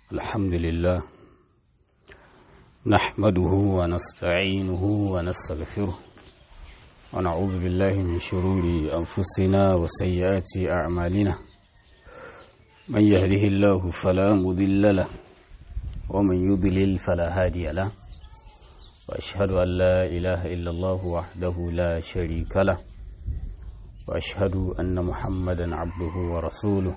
الحمد لله نحمده ونستعينه ونستغفره ونعوذ بالله من شرور أنفسنا وسيئات أعمالنا من يهده الله فلا مضل له ومن يضلل فلا هادي له وأشهد أن لا إله إلا الله وحده لا شريك له وأشهد أن محمدا عبده ورسوله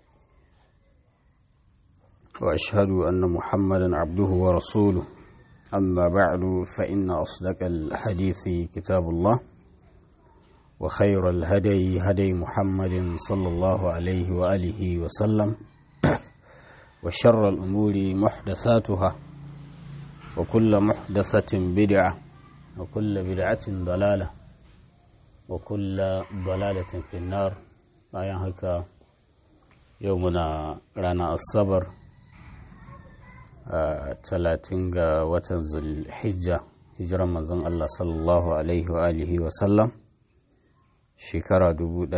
وأشهد أن محمدا عبده ورسوله أما بعد فإن أصدق الحديث كتاب الله وخير الهدي هدي محمد صلى الله عليه وآله وسلم وشر الأمور محدثاتها وكل محدثة بدعة وكل بدعة ضلالة وكل ضلالة في النار bayan haka yau muna rana asabar talatin ga watan zulhijja hijiran manzon Allah sallallahu alaihi wa alihi wa sallam shekara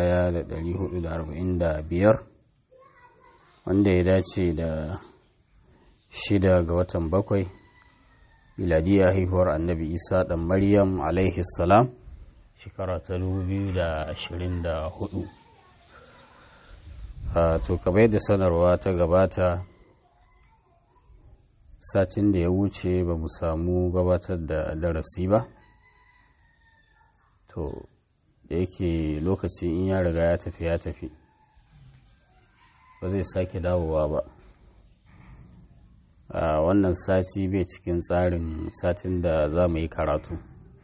1445 wanda ya dace da shida ga watan bakwai miladiya haihuwar annabi isa dan maryam alaihi salam shekara ta 2024 to kamar yadda sanarwa ta gabata satin da ya wuce ba mu samu gabatar da darasi ba to da yake lokaci in ya riga ya tafi ya tafi ba zai sake dawowa ba a wannan sati bai cikin tsarin satin da za mu yi karatu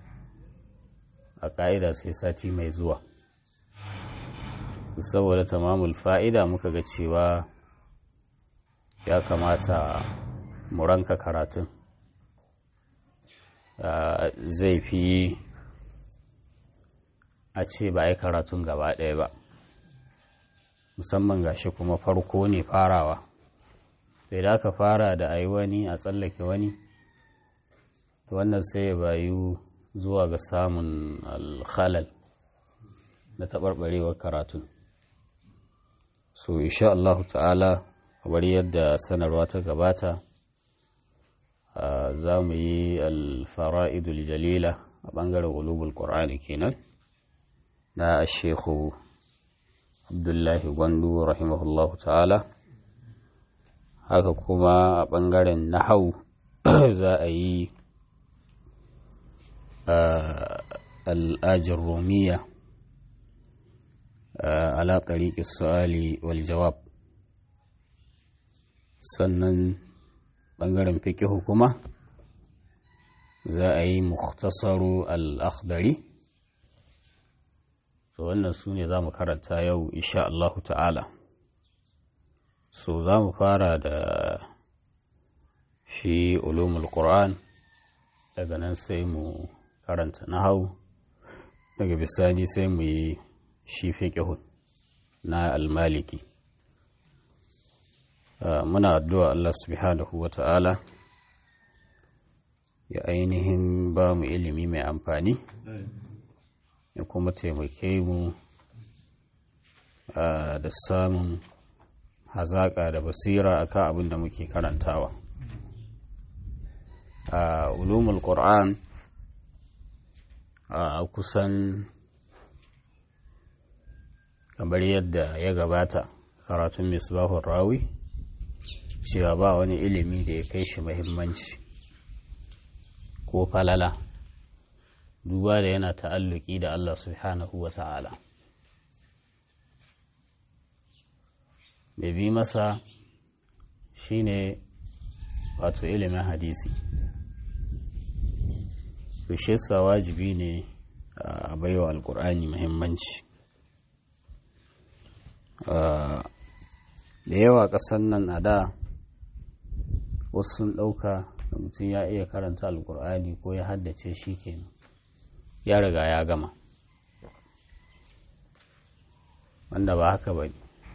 a ƙa'ida sai sati mai zuwa saboda tamamul fa'ida muka ga cewa ya kamata mu ranka karatun zai fi a ce ba a yi karatun gaba ɗaya ba musamman gashi kuma farko ne farawa sai da aka fara da a yi wani a tsallake wani wannan sai ya bayu zuwa ga samun alhalal na taɓarɓarewar karatun so insha Allah ta'ala kamar yadda sanarwa ta gabata za mu yi alfara'idul jalila a ɓangaren ulubul ƙorani kenan na shekhu abdullahi gwandu rahimahullahu ta'ala haka kuma a ɓangaren nahau za a yi al'ajin romiya ala ɗariƙi su'ali wal jawab sannan ɓangaren fikihu kuma za a yi mukhtasaru al-akhdari to wannan su ne za mu karanta yau insha Allahu ta'ala so za mu fara da shi ulumul qur'an daga nan sai mu karanta nahau daga bisani sai mu yi shi fiqhun na al-maliki muna addu'a Allah subhanahu wa ta'ala ya ainihin ba mu ilimi mai amfani ya kuma taimake mu da samun hazaƙa da basira akan abin da muke karantawa a ulumul qur'an a kusan kamar yadda ya gabata karatun misbahun rawi cewa ba wani ilimi da ya kai shi mahimmanci ko falala duba da yana ta'alluki da Allah subhanahu wa ta'ala mai bi masa shine wato ilimin hadisi sa wajibi ne a baiwa alkur'ani mahimmanci da yawa ƙasan nan a da wasu sun ɗauka da mutum ya iya karanta alkur'ani ko ya haddace shi kenan ya riga ya gama wanda ba haka ba ne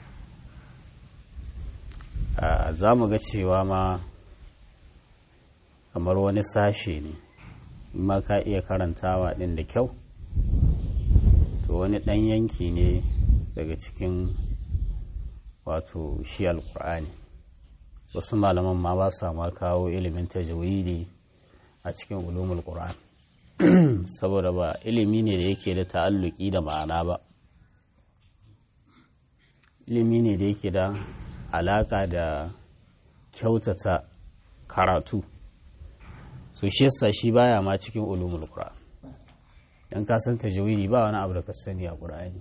za mu ga cewa ma kamar wani sashe ne ma ka iya karantawa ɗin da kyau to wani ɗan yanki ne daga cikin wato shi alkur'ani wasu malaman ma ba sa ma kawo ilimin tajwidi a cikin ulumul qur'an saboda ba ilimi ne da yake da ta'alluki da ma'ana ba ilimi ne da yake da alaka da kyautata karatu so shi yasa shi baya ma cikin ulumul qur'an dan ka san tajwidi ba wani abu da ka sani a qur'ani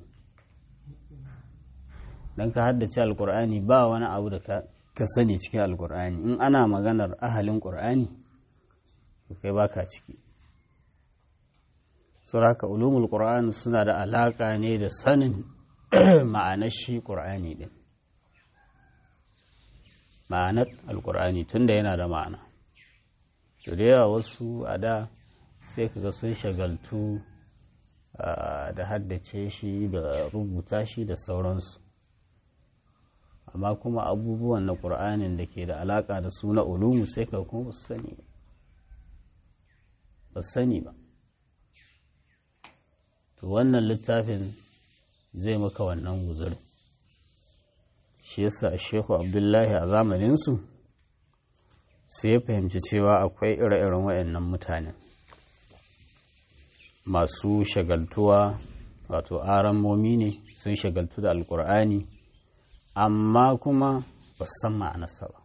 dan ka haddace alqur'ani ba wani abu da ka ka sani cikin alqur'ani in ana maganar ahalin qur'ani to kai baka ciki suraka ulumul qur'an suna da alaka ne da sanin ma'anar shi qur'ani din ma'anar alqur'ani tunda yana da ma'ana to da yawa wasu a da sai kaga sun shagaltu da haddace shi da rubuta shi da sauransu amma kuma abubuwan na ƙur'anin da ke da alaƙa da su na ulumu sai ka kuma ba su sani ba sani ba to wannan littafin zai maka wannan guzuri shi yasa shehu abdullahi a zamaninsu sai ya fahimci cewa akwai ire-iren waɗannan mutanen masu shagaltuwa wato aramomi ne sun shagaltu da alkur'ani amma kuma ba su san ma'anarsa ba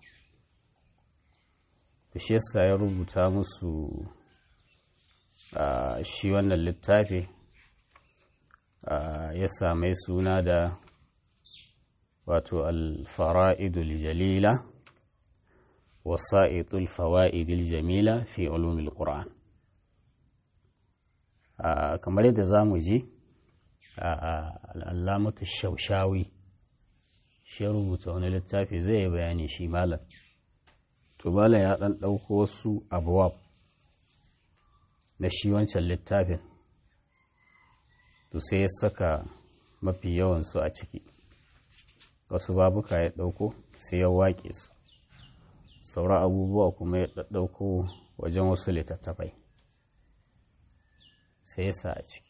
da shi yasa ya rubuta musu shi wannan littafi ya same suna da wato alfara'idul jalila wasa'itul fawa'idul jamila fi ulumil qur'an kamar yadda za mu ji al'allamatu shaushawi shi ya rubuta wani littafi zai yi bayani shi malam to malam ya ɗan ɗauko wasu abuwab na shi wancan littafin to sai ya saka mafi yawansu a ciki wasu babuka ya ɗauko sai ya waƙe su sauran abubuwa kuma ya ɗauko wajen wasu littattafai sai ya sa a ciki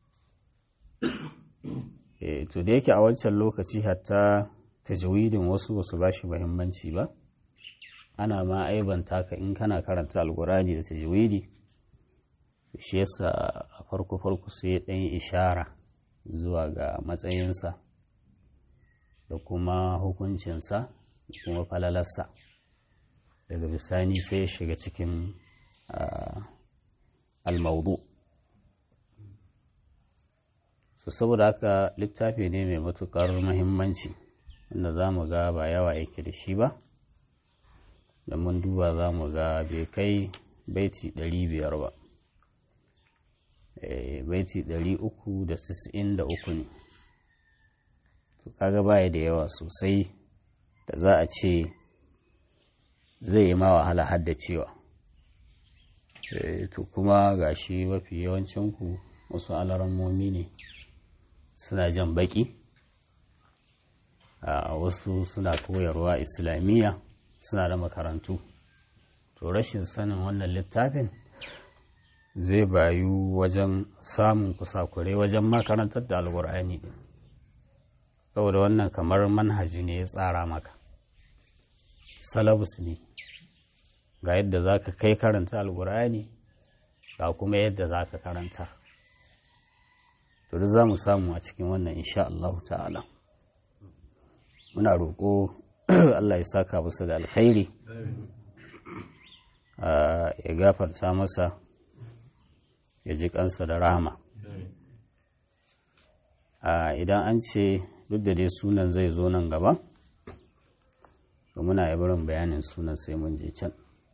to da yake a wancan lokaci hatta tajawidin wasu basu ba shi muhimmanci ba ana ma aibanta ka in kana karanta alkurani da tajawidi shi yasa a farko farko sai ɗan ishara zuwa ga matsayinsa da kuma hukuncinsa da kuma falalarsa daga bisani sai ya shiga cikin almaudu so saboda haka littafi ne mai matukar muhimmanci wanda za mu ga ba yawa yake da shi ba da mun duba za mu ga bai kai baiti 500 ba baiti 393 ne to kaga baya da yawa sosai da za a ce zai yi ma wahala haddacewa to kuma ga shi mafi yawancinku wasu alarammomi ne suna jan baki a wasu suna koyarwa islamiyya suna da makarantu to rashin sanin wannan littafin zai bayu wajen samun kusakurai wajen makarantar da alkur'ani din saboda wannan kamar manhaji ne ya tsara maka salabus ne ga yadda za ka kai karanta alkur'ani ga kuma yadda za ka karanta to duk za mu samu a cikin wannan insha Allah ta'ala muna roƙo Allah ya saka masa da alkhairi ya gafarta masa ya ji kansa da rahama idan an ce duk da dai sunan zai zo nan gaba to muna barin bayanin sunan sai mun je can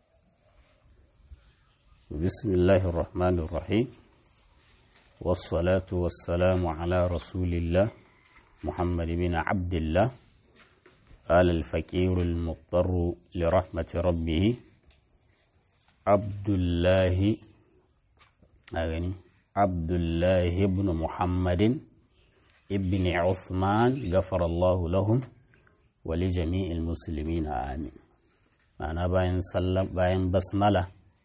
bismillahir rahmanir rahim والصلاة والسلام على رسول الله محمد بن عبد الله قال الفقير المضطر لرحمة ربه عبد الله أغني عبد الله بن محمد ابن عثمان غفر الله لهم ولجميع المسلمين آمين معنى باين سلم باين بسملة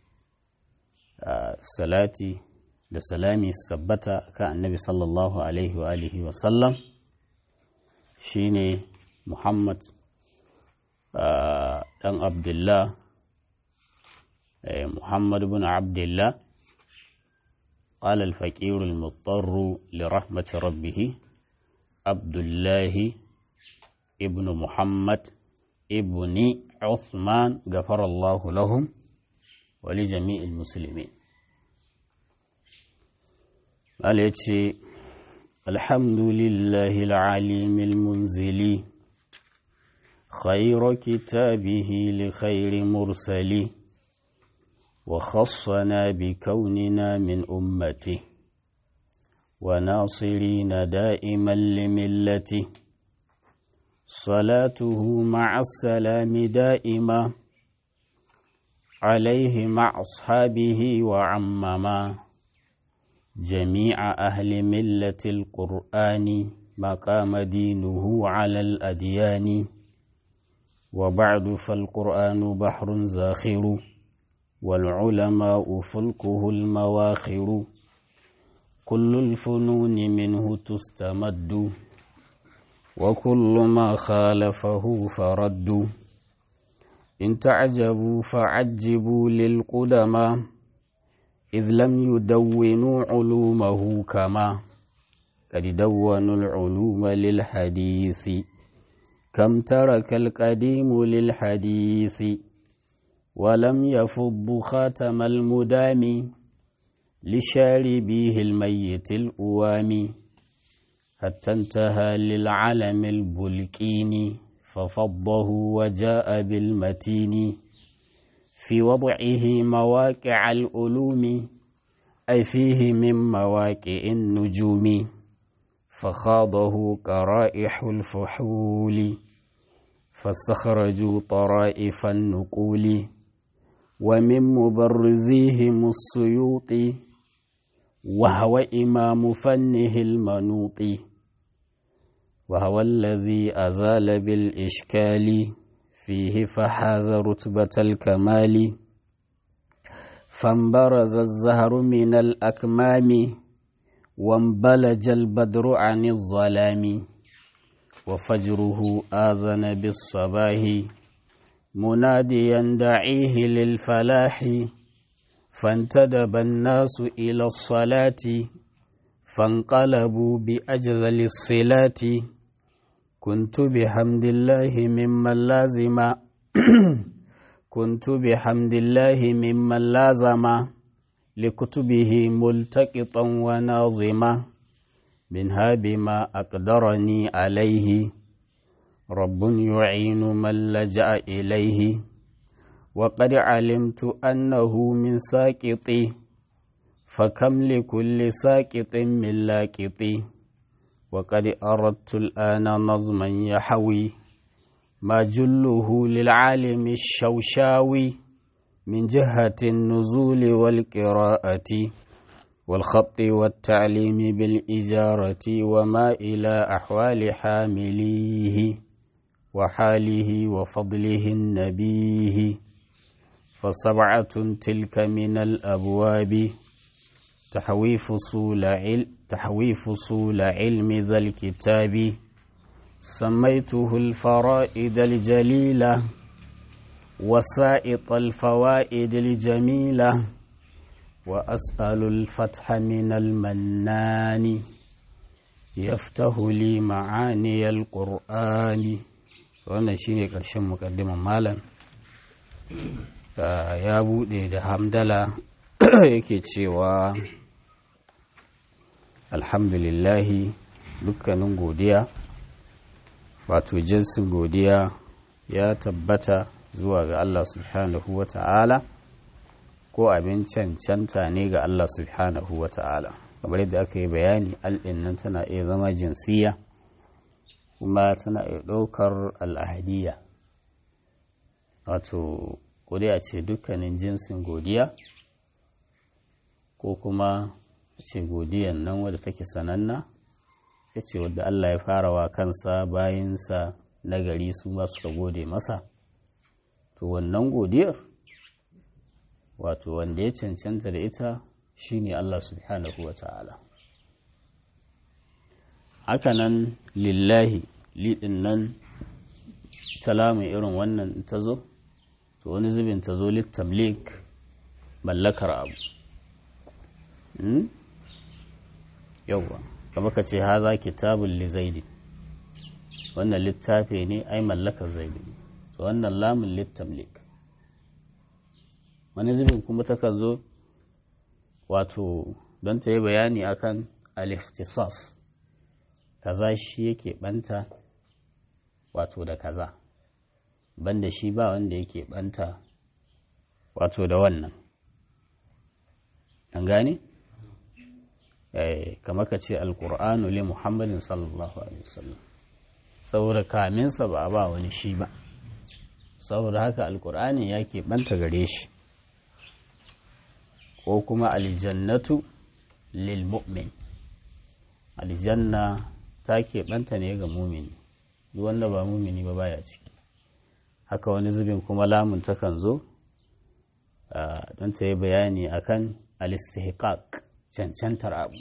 آه صلاتي da salami sabbata kan annabi sallallahu alaihi wa alihi wa sallam shine muhammad dan ɗan abdullah muhammad bin abdullah قال الفقير المضطر لرحمة ربه عبد الله ابن محمد ابن عثمان غفر الله لهم ولجميع المسلمين قال يتشي الحمد لله العليم المنزل خير كتابه لخير مرسل وخصنا بكوننا من أمته وناصرين دائما لملته صلاته مع السلام دائما عليه مع أصحابه وعمما جميع أهل ملة القرآن مقام دينه على الأديان وبعد فالقرآن بحر زاخر والعلماء فلكه المواخر كل الفنون منه تستمد وكل ما خالفه فرد إن تعجبوا فعجبوا للقدماء إذ لم يدونوا علومه كما قد دونوا العلوم للحديث كم ترك القديم للحديث ولم يفض خاتم المدام لشاربيه الميت الأوام حتى انتهى للعلم البلكين ففضه وجاء بالمتين في وضعه مواقع الألوم أي فيه من مواقع النجوم فخاضه قرائح الفحول فاستخرجوا طرائف النقول ومن مبرزيهم السيوط وهو إمام فنه المنوط وهو الذي أزال بالإشكال فيه فحاز رتبة الكمال فانبرز الزهر من الأكمام وانبلج البدر عن الظلام وفجره آذن بالصباح مناديا دعيه للفلاح فانتدب الناس إلى الصلاة فانقلبوا بأجذل الصلات كنت بحمد الله ممن لازم كنت بحمد الله ممن لازم لكتبه ملتقطا وناظما منها بما أقدرني عليه رب يعين من لجأ إليه وقد علمت أنه من ساقطي فكم لكل ساقط من لاقطي وقد أردت الآن نظما يحوي ما جله للعالم الشوشاوي من جهة النزول والقراءة والخط والتعليم بالإجارة وما إلى أحوال حامليه وحاله وفضله النبيه فسبعة تلك من الأبواب تحوي فصول علم تحوي فصول علم ذا الكتاب سميته الفرائد الجليلة وسائط الفوائد الجميلة وأسأل الفتح من المنان يفتح لي معاني القرآن wannan shine ƙarshen mukaddiman malam ya buɗe da hamdala yake cewa alhamdulillahi dukkanin godiya wato jinsin godiya ya tabbata zuwa ga Allah subhanahu wa ta'ala ko abin cancanta ne ga Allah subhanahu wa ta'ala kamar yadda aka yi bayani al'in nan tana iya zama jinsiya kuma tana iya ɗaukar al'ahadiyya wato godiya ce dukkanin jinsin godiya ko kuma ce godiyan nan wadda take sananna ya ce wadda Allah ya fara wa kansa bayansa nagari su ma suka gode masa to wannan godiyar wato wanda ya cancanta da ita shine Allah subhanahu wa ta'ala hakanan lillahi liɗin nan talamu irin wannan ta zo to wani zubin ta zo littamlik mallakar abu yauwa kama ka ce haza kitabun li zaidi wannan littafi ne ai mallakar zaidi to wannan lamun littamlik wani zubin kuma takan zo wato don ta yi bayani akan al-ikhtisas kaza shi yake banta wato da kaza banda shi ba wanda yake banta wato da wannan an gane? kamar ka ce alkur'anu li muhammadin sallallahu alaihi wasallam saboda kaminsa ba a ba wani shi ba saboda haka alkur'ani ya banta gare shi ko kuma aljannatu lil mu'min aljanna ta keɓanta ne ga mumini duk wanda ba mumini ba baya ciki haka wani zubin kuma lamun takan zo don ta yi bayani akan alistihqaq cancantar abu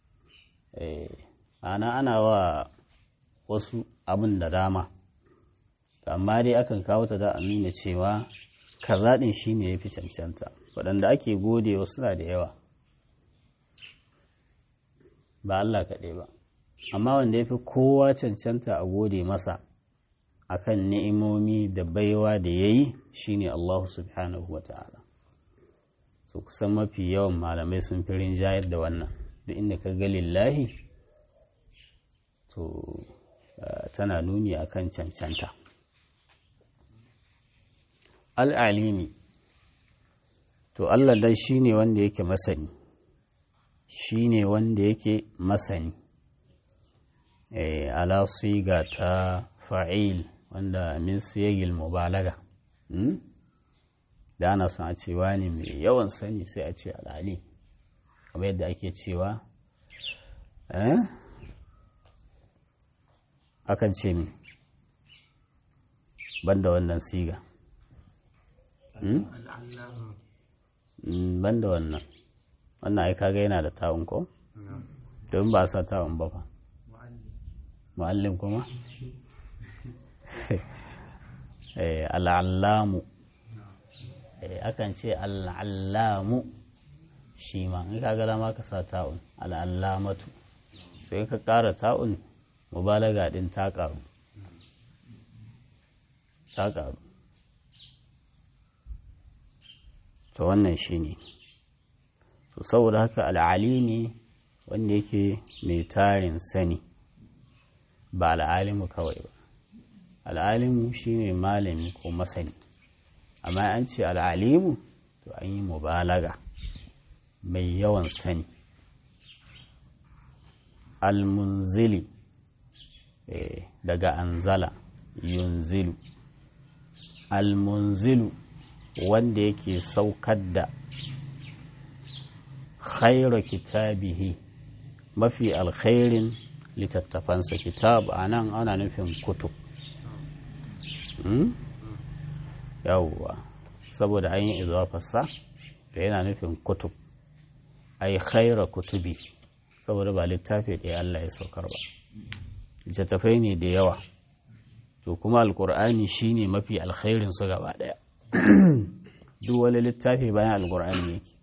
ana ana wa wasu abin da dama amma dai akan kawo ta da nuna cewa kaza ɗin shi ne ya fi cancanta waɗanda ake gode wa suna da yawa ba Allah kaɗai ba amma wanda ya fi kowa cancanta a gode masa akan ni'imomi da baiwa da ya yi shi ne Allah subhanahu wa ta'ala so kusan mafi yawan malamai sun fi rinjayar da wannan duk inda ka ga lillahi to tana nuni akan cancanta al'alimi to Allah dai shi ne wanda yake masani shi ne wanda yake masani ala siga ta fa'il wanda min siyagil mubalaga da ana son a cewa ne mai yawan sani sai a ce al'ali kamar yadda ake cewa akan ce mi banda wannan siga banda wannan wannan ai kaga yana da ta'un ko don ba sa ta'un ba fa mu'allim kuma al'allamu akan ce al'allamu shi ma in kaga dama ka sa ta'un al'allamatu sai ka ƙara ta'un mubalaga din ta ƙaru ta ƙaru to wannan shi ne to saboda haka al'alimi wanda yake mai tarin sani ba al'alimu kawai ba al'alimu shine malami ko masani amma an ce al'alimu to an yi mubalaga mai yawan sani al-munzili daga anzala yunzilu al-munzilu wanda yake saukar da khaira kitabihi mafi alkhairin littattafansa kitab a nan ana nufin kutub yawwa saboda an yi izafarsa da yana nufin kutub ai khaira kutubi saboda ba littafi ɗaya Allah ya saukar ba littattafai ne da yawa to kuma alkur'ani shine mafi alkhairin su gaba ɗaya duk wani littafi bayan alkur'ani yake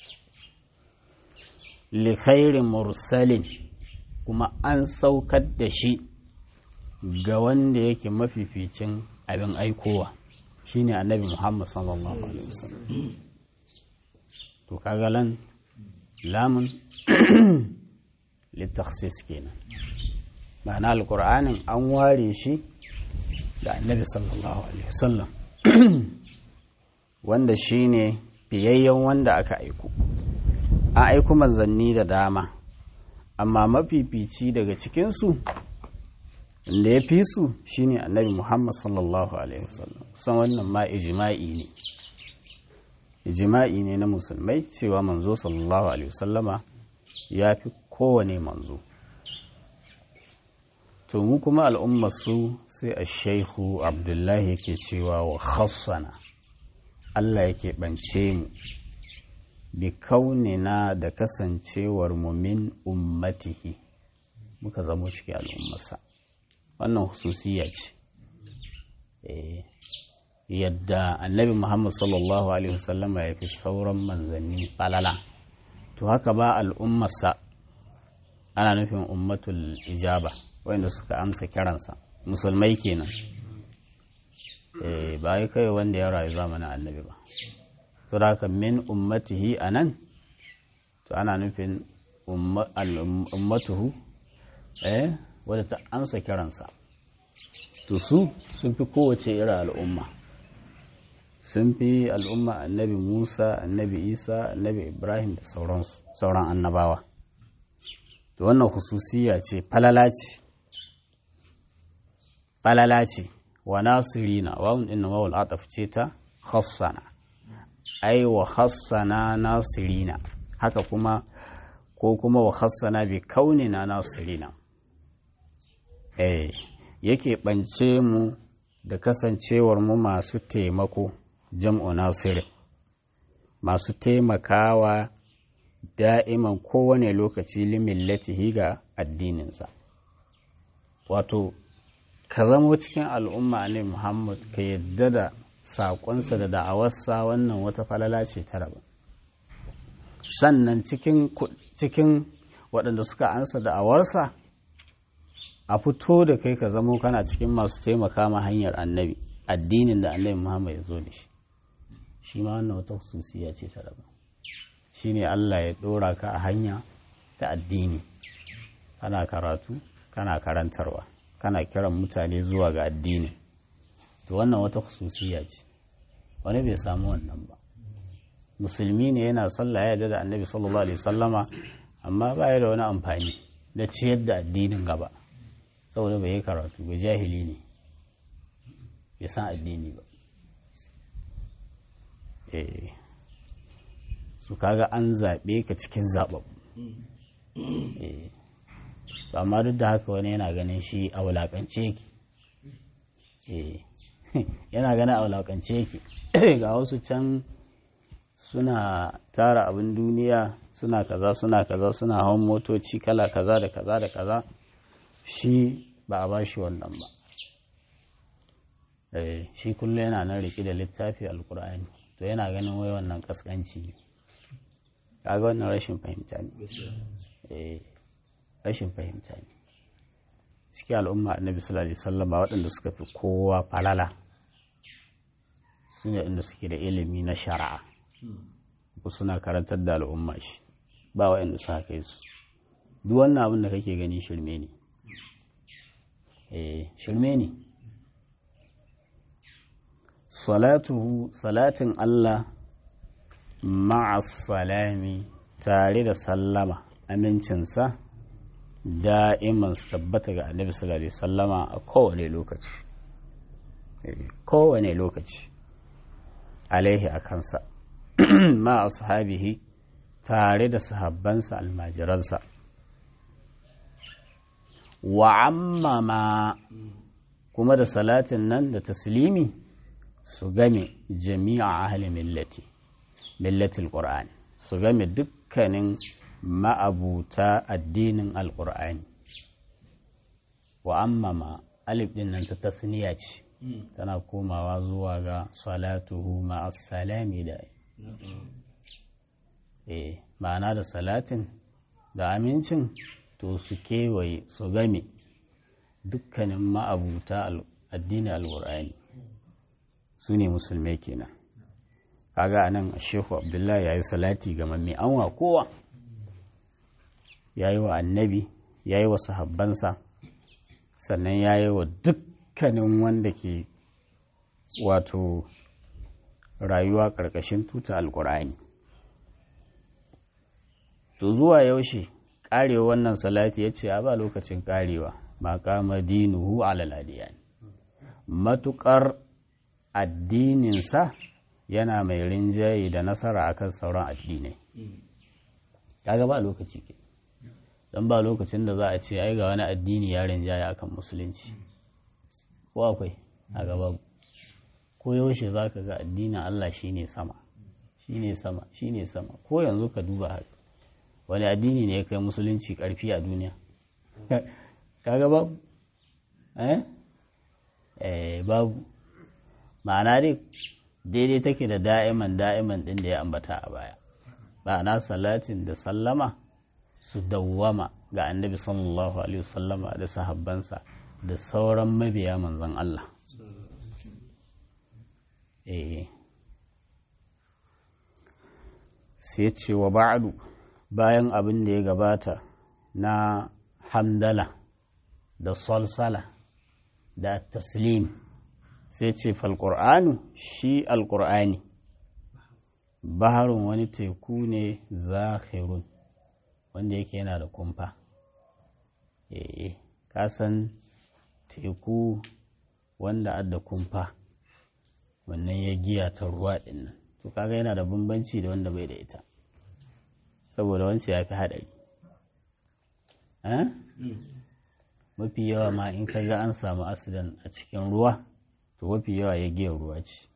li khairin mursalin kuma an saukar da shi ga wanda yake mafificin abin aikowa shine annabi Muhammad sallallahu alaihi wasallam to kaga lan lamun litakhsis kenan ma'ana alqur'anin an ware shi da annabi sallallahu alaihi wasallam wanda shine fiyayyen wanda aka aiko an aiko manzanni da dama amma mafifici daga cikinsu da ya fi su shine annabi muhammad sallallahu alaihi wasallam san wannan ma ijima'i ne ijima'i ne na musulmai cewa manzo sallallahu alaihi wasallama ya fi kowane manzo to mu kuma al'ummar su sai a shaihu abdullahi yake cewa wa khassana Allah yake bance mu bi kaunina da kasancewar mu min ummatihi muka zamo cikin al'ummarsa wannan hususiya ce yadda annabi muhammad sallallahu alaihi wasallama ya fi sauran manzanni falala to haka ba al'ummarsa ana nufin ummatul ijaba wanda suka amsa kiransa musulmai kenan eh ba kai wanda ya rayu zamanin annabi ba to da haka min ummatihi anan to ana nufin ummatuhu eh wadda ta amsa kiransa to su sun fi kowace irin al'umma sun fi al'umma annabi musa annabi isa annabi ibrahim da sauransu sauran annabawa to wannan hususiya ce falala ce falala ce wa nasirina wawun din wawul ataf ce ta khassana ai wa khassana nasirina haka kuma ko kuma wa khassana bi kaunina nasirina eh yake ɓance mu da kasancewar mu masu taimako jam'u nasir masu taimakawa da'iman kowane lokaci limillatihi ga addininsa wato ka zamo cikin al'umma ne muhammad ka yadda da saƙonsa da da'awarsa wannan wata falala ce ta raba sannan cikin waɗanda suka ansa da'awarsa a fito da kai ka zamo kana cikin masu taimaka ma hanyar annabi addinin da annabi Muhammad ya zo da shi shi ma wannan wata hususiya ce ta daban shi ne Allah ya ɗora ka a hanya ta addini kana karatu kana karantarwa kana kiran mutane zuwa ga addini to wannan wata hususiya ce wani bai samu wannan ba musulmi ne yana sallah ya yarda da annabi sallallahu alaihi sallama amma ba ya da wani amfani da ciyar da addinin gaba saboda bai yi karatu ba jahili ne bai san addini ba eh su kaga an zaɓe ka cikin zaɓaɓɓu eh amma duk da haka wani yana ganin shi a wulaƙance yake eh yana ganin a wulaƙance yake ga wasu can suna tara abin duniya suna kaza suna kaza suna hawan motoci kala kaza da kaza da kaza shi ba a ba shi wannan ba shi kullum yana nan riƙe da littafi alkur'ani to yana ganin wai wannan kaskanci ne kaga wannan rashin fahimta ne rashin fahimta ne suke al'umma annabi sallallahu alaihi wasallam waɗanda suka fi kowa falala su ne inda suke da ilimi na shari'a ko suna karantar da al'umma shi ba waɗanda su haka su duk wannan abin da kake gani shirme ne eh shirme ne salatuhu salatin Allah ma'a salami tare da sallama amincinsa da'iman su tabbata ga annabi sallallahu alaihi sallama a kowane lokaci kowane lokaci alaihi a kansa ma ashabihi tare da sahabbansa almajiransa wa ammama kuma da salatin nan da taslimi su game jami'a ahli millati millatil qur'ani su game dukkanin ma'abuta addinin alqur'ani wa ammama alif din nan ta tasniya ce tana komawa zuwa ga salatuhu ma'as salami da eh ma'ana da salatin da amincin to su kewaye su game dukkanin ma'abuta addinin alqur'ani su ne musulmai kenan kaga anan shehu abdullahi ya yi salati ga mamme anwa kowa ya yi wa annabi ya yi wa sahabbansa sannan ya yi wa dukkanin wanda ke wato rayuwa ƙarƙashin tuta alƙur'ani to zuwa yaushe ƙarewa wannan salati ya ce a ba lokacin ƙarewa maƙama dinuhu alaladiyan matuƙar addininsa yana mai rinjaye da nasara akan sauran addinai kaga ba lokaci ke don ba lokacin da za a ce ai ga wani addini ya rinjaye akan musulunci ko akwai a gaba ko yaushe za ka ga addinin Allah shine sama shine sama shine sama ko yanzu ka duba haka wani addini ne ya kai musulunci karfi a duniya kaga babu eh babu ma'ana dai daidai take da da'iman da'iman ɗin da ya ambata a baya ma'ana salatin da sallama su dawwama ga annabi sallallahu alaihi wasallama da sahabbansa da sauran mabiya manzon Allah eh sai ce wa ba'du bayan abin da ya gabata na hamdala da salsala da taslim sai ce falƙur'anu shi alƙur'ani baharun wani teku ne zakhirun wanda yake yana da kumfa eh kasan teku wanda adda kumfa wannan ya giya ta ruwa ɗin nan to kaga yana da bambanci da wanda bai da ita saboda wancan ya fi haɗari mafi yawa ma in ka ga an samu asidan a cikin ruwa to mafi yawa ya giya ruwa ce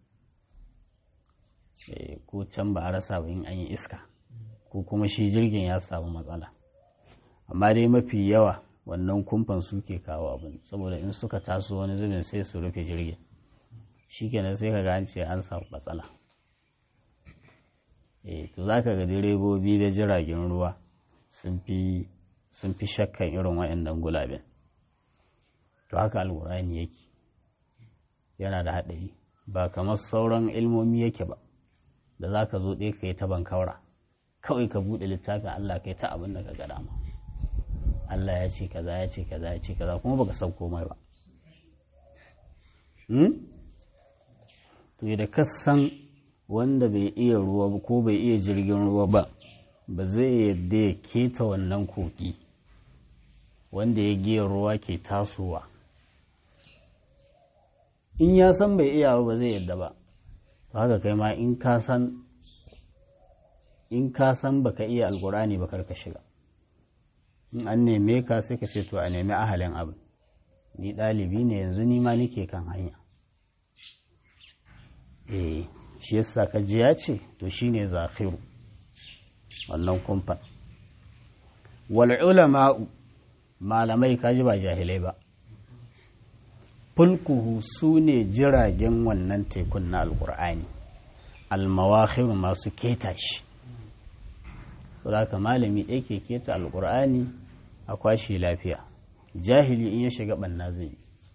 ko can ba a rasa ba in an yi iska ko kuma shi jirgin ya samu matsala amma dai mafi yawa wannan kumfan suke kawo abin saboda in suka taso wani zubin sai su rufe jirgin shi kenan sai ka ga an ce an samu matsala eh to za ka ga direbobi da jiragen ruwa sun fi shakkan irin waɗannan gulaben to haka alkurani yake yana da haɗari ba kamar sauran ilmomi yake ba da za ka zo ɗaya ka yi ta bankaura kawai ka buɗe littafin Allah ka yi ta abin da ka ga dama Allah ya ce kaza ya ce kaza ya ce kaza kuma baka san komai ba to da ka san wanda bai iya ruwa ba ko bai iya jirgin ruwa ba ba zai yadda ya keta wannan koki wanda ya giya ruwa ke tasowa in ya san bai iya ba zai yadda ba haka kai ma in ka san in ka san baka iya alkurani ba karka shiga in an neme ka sai ka ce to a nemi ahalin abu ni ɗalibi ne yanzu ni ma nike kan hanya eh shi yasa ka ji ya ce to shine zafiru wannan kumfan wal ulama'u malamai kaji ba jahilai ba fulkuhu su ne jiragen wannan tekun na alkur'ani almawakhiru masu keta shi saboda malami ɗaya ke keta alkur'ani a kwashe lafiya jahili in ya shiga ɓanna zai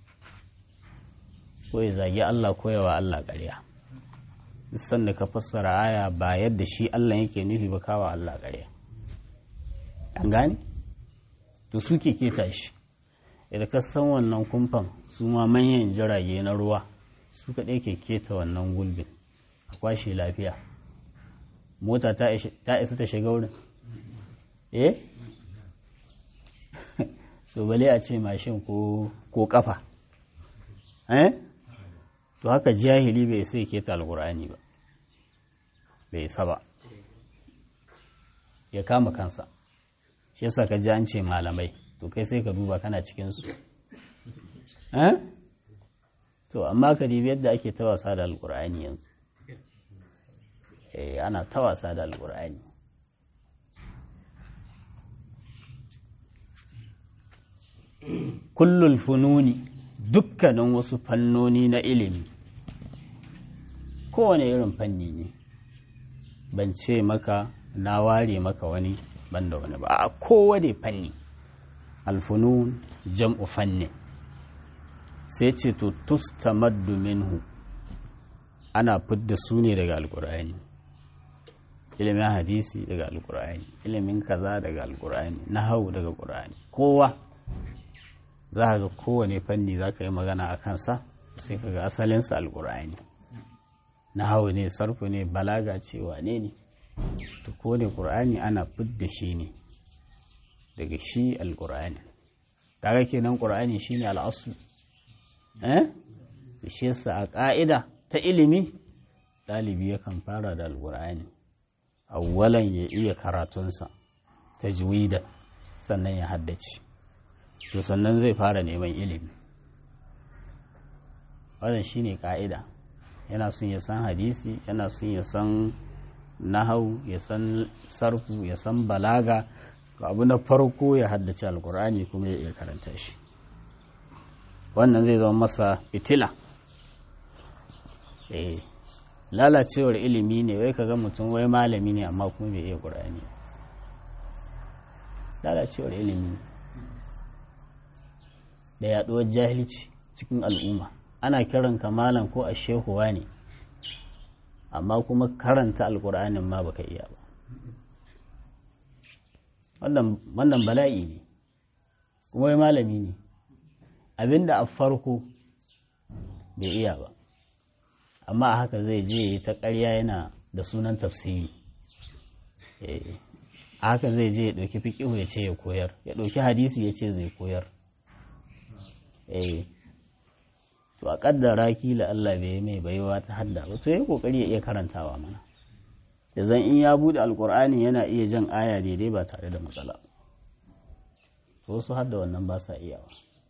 ko ya zagi allah ko yawa allah ƙarya sanda ka fassara aya ba yadda shi Allah yake nufi ba kawa Allah ƙarya an gane to su ke keta shi idan ka san wannan kumfan su ma manyan jirage na ruwa su kaɗai ke keta wannan gulbin a kwashe lafiya mota ta isa ta shiga wurin eh so bale a ce mashin ko kafa eh to haka jahili bai sai keta alkur'ani ba bai isa ba ya kama kansa shi yasa ka ji an ce malamai to kai sai ka duba kana cikinsu to amma ka dibi yadda ake ta wasa da alkur'ani yanzu eh ana ta wasa da alkur'ani kullul fununi dukkanin wasu fannoni na ilimi kowane irin fanni ne ban ce maka na ware maka wani banda wani ba a kowane fanni alfunun jam'u fanni sai ce to tustamaddu minhu ana fidda su ne daga alkur'ani ilimin hadisi daga alkur'ani ilimin kaza daga alkur'ani hau daga qur'ani kowa za ga kowane fanni za ka yi magana a kansa sai ka ga asalinsa alkur'ani hau ne sarfu ne balaga ce wane ne to kowane qur'ani ana fidda shi ne daga shi alkur'ani kaga kenan qur'ani shine al'asu eh shi yasa a ƙa'ida ta ilimi ɗalibi yakan fara da alƙur'ani awwalan ya iya karatunsa ta juwida sannan ya haddace to sannan zai fara neman ilimi wannan shine ƙa'ida yana son ya san hadisi yana son ya san nahau ya san sarfu ya san balaga abu na farko ya haddace alƙur'ani kuma ya iya karanta shi wannan zai zama masa fitila eh lalacewar ilimi ne wai kaga mutum wai malami ne amma kuma bai iya ƙur'ani lalacewar ilimi da yaɗuwar jahilci cikin al'umma ana kiran ka malam ko a shehuwa ne amma kuma karanta alƙur'anin ma baka iya ba wannan bala'i ne kuma wai malami ne abinda a farko bai iya ba amma a haka zai je ta ƙarya yana da sunan tafsiri a haka zai je ya ɗauki fiƙihu ya ce ya koyar ya ɗauki hadisi ya ce zai koyar to a ƙaddara kila Allah bai yi mai baiwa ta hadda ba to ya ƙoƙari ya iya karantawa mana da zan in ya buɗe alƙur'ani yana iya jan aya daidai ba tare da matsala to wasu hadda wannan ba sa iyawa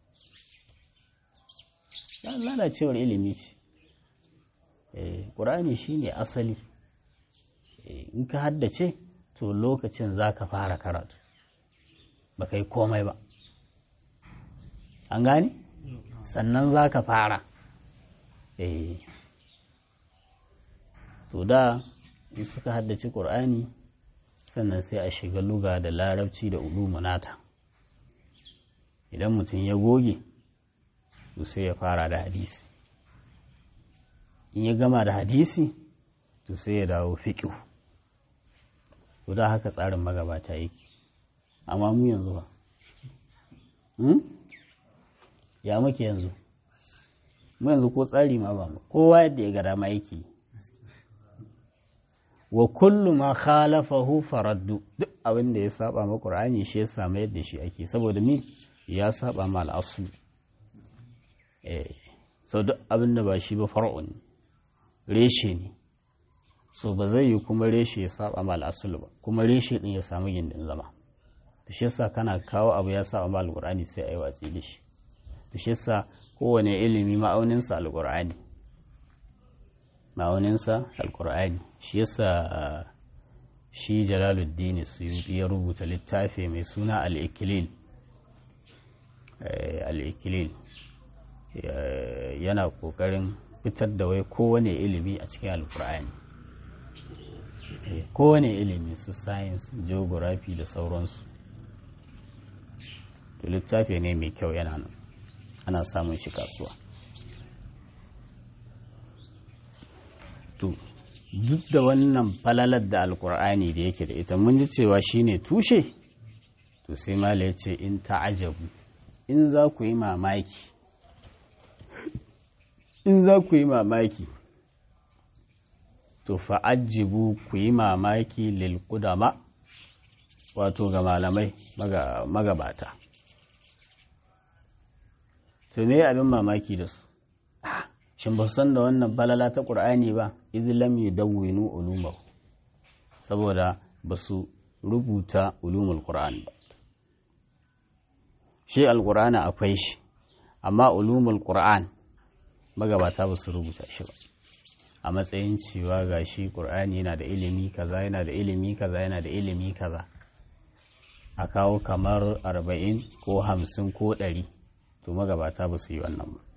lalacewar ilimi ce ƙur'ani shi ne asali in ka haddace to lokacin za ka fara karatu ba ka yi komai ba an gane sannan za ka fara to da in suka haddace ƙur'ani sannan sai a shiga luga da larabci da ulumunata idan mutum ya goge to sai ya fara da hadisi in ya gama da hadisi to sai ya dawo fiƙiu to da haka tsarin magabata yake amma mu yanzu ba ya muke yanzu mu yanzu ko tsari ma ba mu kowa yadda ya gada ma yake wa kullu ma khalafahu faraddu duk abin da ya saba ma qur'ani shi ya samu yadda shi ake saboda mi ya saba ma al'asu eh so duk abin da ba shi ba far'un reshe ne so ba zai yi kuma reshe ya saba ma al'asul ba kuma reshe din ya samu gindin zama to shi yasa kana kawo abu ya saba ma alqur'ani sai ayi watsi da shi to shi yasa kowane ilimi ma'aunin sa alqur'ani ma'aunin sa alqur'ani shi yasa shi Jalaluddin Suyuti ya rubuta littafi mai suna al-Iklil al-Iklil yana kokarin fitar da wai kowane ilimi a cikin alkur'ani kowane ilimi su science geography da sauransu to littafi ne mai kyau yana nan ana samun shi kasuwa to duk da wannan falalar da alkur'ani da yake da ita mun ji cewa shine tushe to sai mala ya ce in ta'ajabu in za ku yi mamaki in za ku yi mamaki to fa'ajibu ku yi mamaki lil kudama wato ga malamai magabata to me abin mamaki da su shin ba san da wannan balala ta ƙur'ani ba izlam yudawwinu ulumahu saboda ba su rubuta ulumul qur'an ba shi alqur'ani akwai shi amma ulumul qur'an magabata ba su rubuta shi ba a matsayin cewa ga shi ƙur'ani yana da ilimi kaza yana da ilimi kaza yana da ilimi kaza a kawo kamar arba'in ko hamsin ko ɗari to magabata ba su yi wannan ba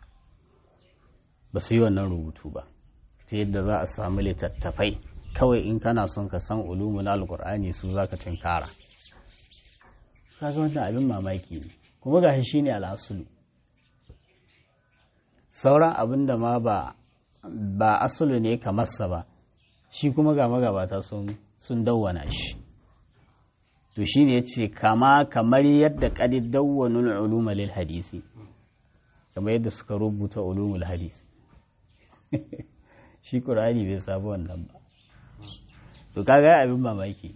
ba su yi wannan rubutu ba ta yadda za a samu littattafai kawai in kana son ka san ulumun alƙur'ani su za ka tinkara kaga wannan abin mamaki ne kuma ga shi ne al'asulu sauran abin da ma ba ba asulu ne kamarsa ba shi kuma ga magabata sun dawwana shi to shi ne ya ce kama kamar yadda ƙadi dawwanul uluma lil hadisi kamar yadda suka rubuta ulumul hadisi shi ƙur'ani bai sabu wannan ba to kaga abin mamaki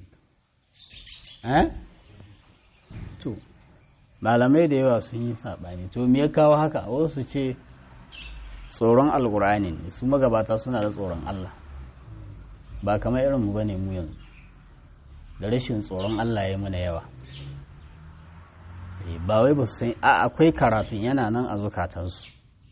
to malamai da yawa sun yi saɓani to me ya kawo haka wasu ce tsoron alkur'ani ne su magabata suna da tsoron Allah ba kamar irin mu bane mu yanzu da rashin tsoron Allah ya mana yawa ba wai ba su san a akwai karatun yana nan a zukatansu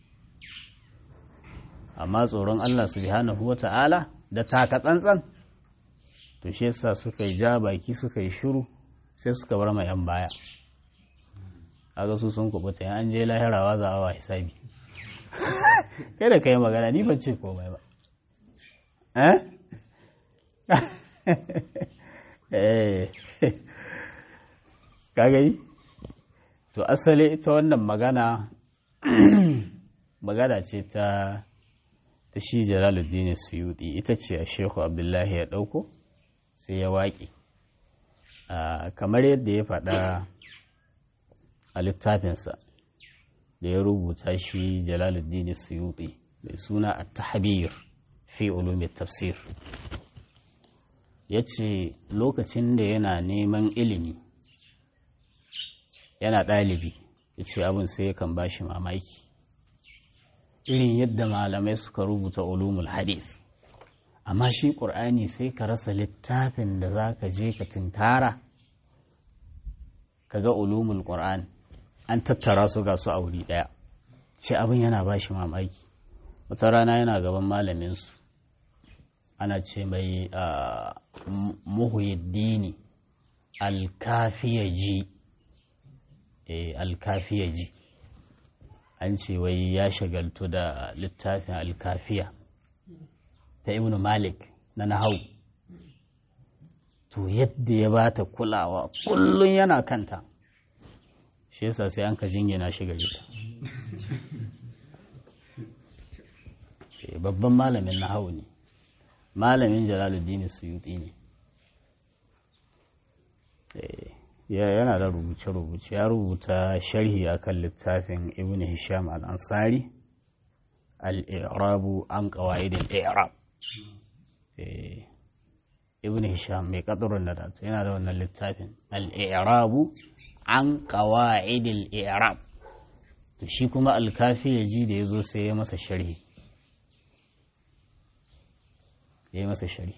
amma tsoron Allah subhanahu wata'ala da taka tsantsan to shi yasa suka yi ja baki suka yi shiru sai suka bar ma yan baya kaga su sun kubuta an je lahirawa za a wa hisabi kai da kai magana ni ban ce komai ba eh eh kagai to asali ita wannan magana magana ce ta ta shi jalaluddin suyuti ita ce a shehu abdullahi ya ɗauko sai ya waƙe kamar yadda ya faɗa a littafinsa da ya rubuta shi jalaluddin suyuti mai suna a tahbir fi ulumin tafsir ya ce lokacin da yana neman ilimi yana ɗalibi ya ce abin sai yakan ba shi mamaki irin yadda malamai suka rubuta ulumul hadis amma shi ƙur'ani sai ka rasa littafin da za ka je ka tinkara ka ga ulumul ƙur'an an tattara su ga su a wuri ɗaya ce abin yana ba shi mamaki wata rana yana gaban malaminsu ana ce mai muhuyiddini alkafiyaji alkafiyaji an ce wai ya shagaltu da littafin alkafiya ta ibn malik na nahau to yadda ya bata kulawa kullum yana kanta shi yasa sai an ka jingina shi gari ta babban malamin nahau ne malamin jalaluddin suyuti ne yana da rubuce-rubuce ya rubuta sharhi akan littafin ibn hisham al-ansari al-i'rabu an qawaid al-i'rab ibn hisham mai kadurin da datu yana da wannan littafin al-i'rabu an qawaid al-i'rab to shi kuma al-kafi yaji da yazo sai ya masa sharhi ya masa sharhi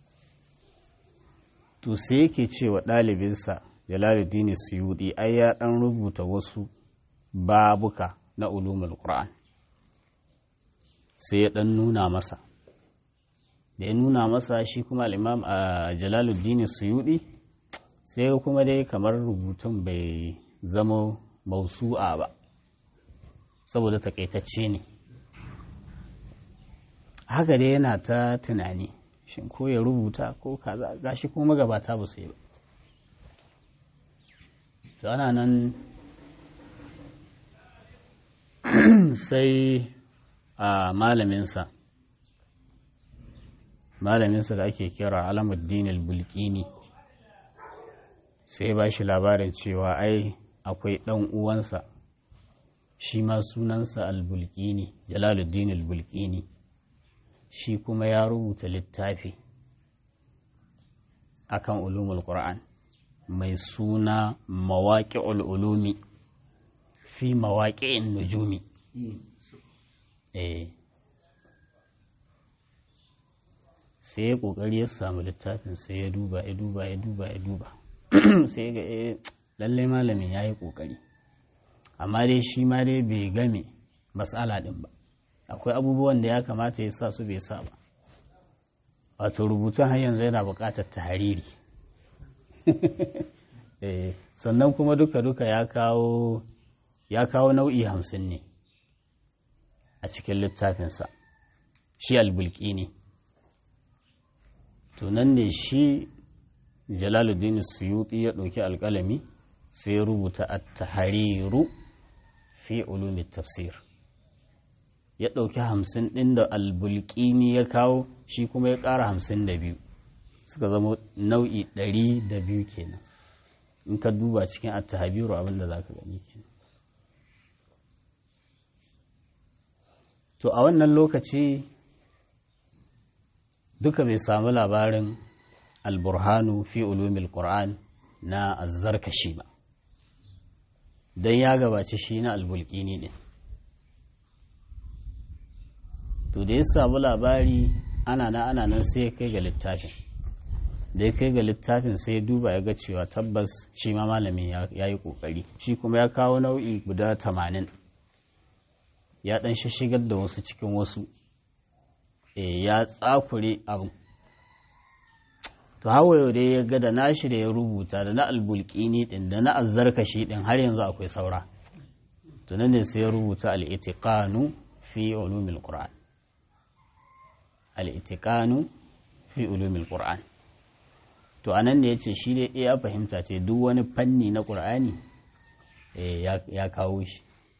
to sai yake cewa ɗalibinsa jalaluddin suyudi ai ya ɗan rubuta wasu babuka na ulumul qur'an sai ya ɗan nuna masa da ya nuna masa shi kuma al'imam a jalaluddin suyudi sai kuma dai kamar rubutun bai zama mausu'a ba saboda takaitacce ne haka dai yana ta tunani shin ko ya rubuta ko kaza gashi kuma magabata ba su yi ba to ana nan sai a malaminsa malaminsa da ake kira alamuddin al-bulkini sai ba shi labarin cewa ai akwai ɗan uwansa shi ma sunansa al-bulkini jalaluddin al-bulkini shi kuma ya rubuta littafi akan ulumul qur'an mai suna mawaƙi ulumi fi mawaƙi'in nujumi eh sai ya ƙoƙari ya samu littafin sai ya duba ya duba ya duba ya duba sai ga eh lalle malamin ya yi ƙoƙari amma dai shi ma dai bai game matsala ɗin ba akwai abubuwan da ya kamata ya sa su bai sa ba wato rubutun har yanzu yana buƙatar tahariri sannan kuma duka-duka ya kawo ya kawo nau'i hamsin ne a cikin littafinsa shi albulki ne tunan ne shi jalaluddin suyuti ya ɗauki alƙalami sai ya rubuta a tahariru fi ulumi tafsir ya ɗauki hamsin ɗin da albulkini ya kawo shi kuma ya ƙara hamsin da biyu suka zama nau'i ɗari da biyu kenan in ka duba cikin attahabiru abinda za ka gani kenan to a wannan lokaci duka bai samu labarin alburhanu fi ulumil qur'an na azzarkashi ba don ya gabaci shi na albulkini ne to da ya samu labari ana na ana nan sai ya kai ga littafin da ya kai ga littafin sai ya duba ya ga cewa tabbas shi ma malamin ya yi kokari shi kuma ya kawo nau'i guda tamanin ya dan shigar da wasu cikin wasu ya tsakure abu to hawa yau dai ya ga da nashi da ya rubuta da na albulkini din da na azzarkashi din har yanzu akwai saura tunan ne sai ya rubuta al'itiqanu fi ulumil qur'an al-itiqanu fi ulumil qur'an to anan ne yace shi dai ya fahimta ce duk wani fanni na qur'ani ya kawo shi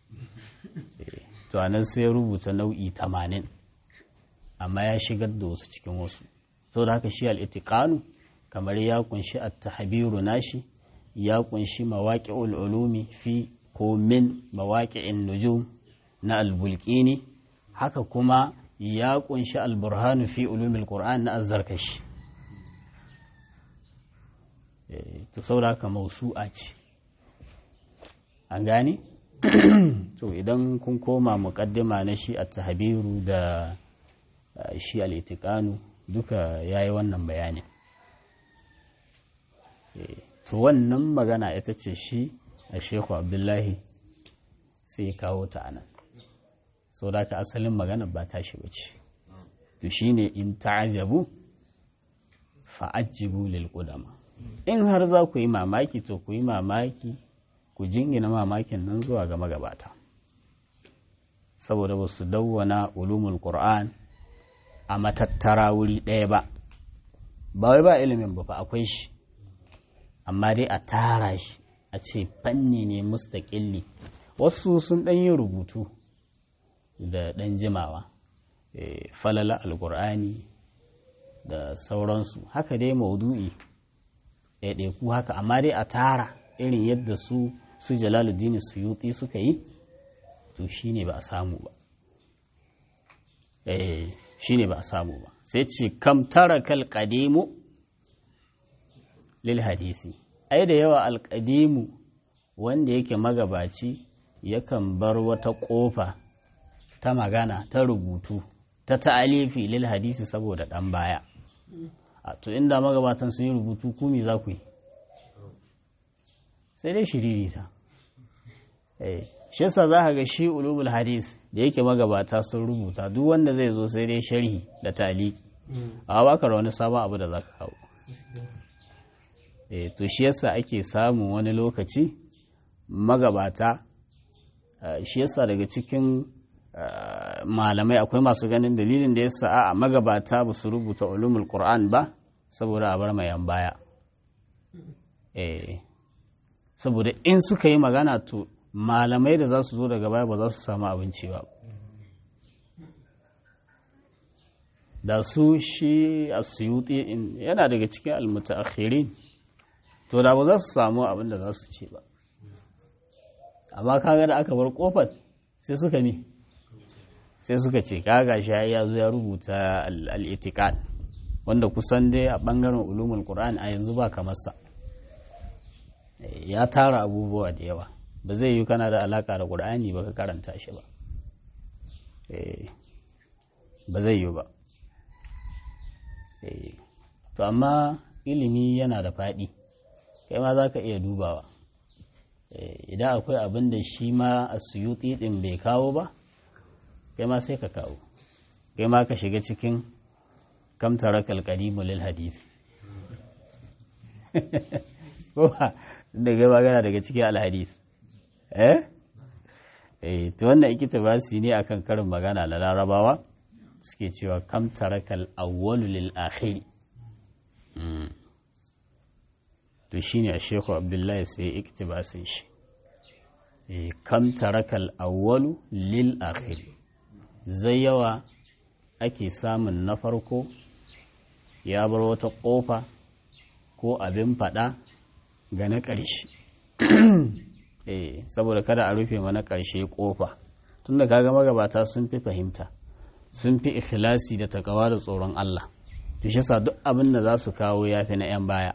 to anan sai ya rubuta nau'i 80 amma ya shigar da wasu cikin wasu saboda haka shi al-itiqanu kamar ya kunshi at-tahbiru nashi ya kunshi mawaqi'ul ulumi fi ko min mawaqi'in nujum na al-bulqini haka kuma ya kunshi al-burhanu fi ulumil qur'an na az-zarkashi to saboda haka mausu'a ce an gane to idan kun koma muqaddima na shi at-tahbiru da shi al-itiqanu duka yayi wannan bayanin to wannan magana ita ce shi a sheku abdullahi sai kawo ta anan sau da ka asalin magana ba ta shi wuce to shi ne in ta'ajabu fa'ajibu lil qudama in har za ku yi mamaki to ku yi mamaki ku jingina mamakin nan zuwa ga magabata saboda ba su dawwana ulumul qur'an a matattara wuri ɗaya ba ba wai ba ilimin ba fa akwai shi amma dai a tara shi a ce fanni ne mustaƙilli wasu sun ɗan yi rubutu da ɗan jimawa falala alƙur'ani da sauransu haka dai maudu'i ɗaiɗaiku haka amma dai a tara irin yadda su su jalaluddin suyuti suka yi to shi ne ba a samu ba shi ne ba a samu ba sai ce kam tara kal lil hadisi ai da yawa alƙadimu wanda yake magabaci yakan bar wata ƙofa ta magana ta rubutu ta ta'alifi lil hadisi saboda ɗan baya a to inda magabatan sun yi rubutu kumi za ku yi sai dai shiririta shi yasa za ka ga shi ulubul hadis da yake magabata sun rubuta duk wanda zai zo sai dai sharhi da taliki a baka wani sabon abu da za ka kawo e, to shi yasa ake samun wani lokaci magabata shi yasa daga cikin malamai akwai masu ganin dalilin da yasa a magabata ba su rubuta ulumul qur'an ba saboda a bar mayan baya e, saboda in suka yi magana to malamai da za su zo daga baya ba za su samu abinci ba da su shi asuyuti yana daga cikin almutaakhirin to da ba za su samu abin da za su ce ba amma kaga da aka bar kofar sai suka mi sai suka ce kaga shi ya zo ya rubuta al-itiqad wanda kusan dai a bangaren ulumul qur'an a yanzu ba kamar sa ya tara abubuwa da yawa ba zai yi kana da alaka da qur'ani ba ka karanta shi ba ba zai yi ba to amma ilimi yana da faɗi kai ma za ka iya dubawa idan akwai abin da shi ma a suyuti ɗin bai kawo ba kai ma sai ka kawo kai ma ka shiga cikin kamtara kalkarimu lil hadisi ko ba da gaba gana daga cikin alhadis eh eh to wannan ikita ba su ne akan karin magana na larabawa suke cewa kamtara kal awwalu lil akhiri to shi ne a sheku abdullahi sai iktibasin shi kam tarakal awwalu lil akhir zai yawa ake samun na farko ya bar wata ƙofa ko abin faɗa ga na ƙarshe saboda kada a rufe mana ƙarshe ƙofa tunda kaga magabata sun fi fahimta sun fi ikhlasi da takawa da tsoron Allah to shi duk abin da za su kawo ya fi na 'yan baya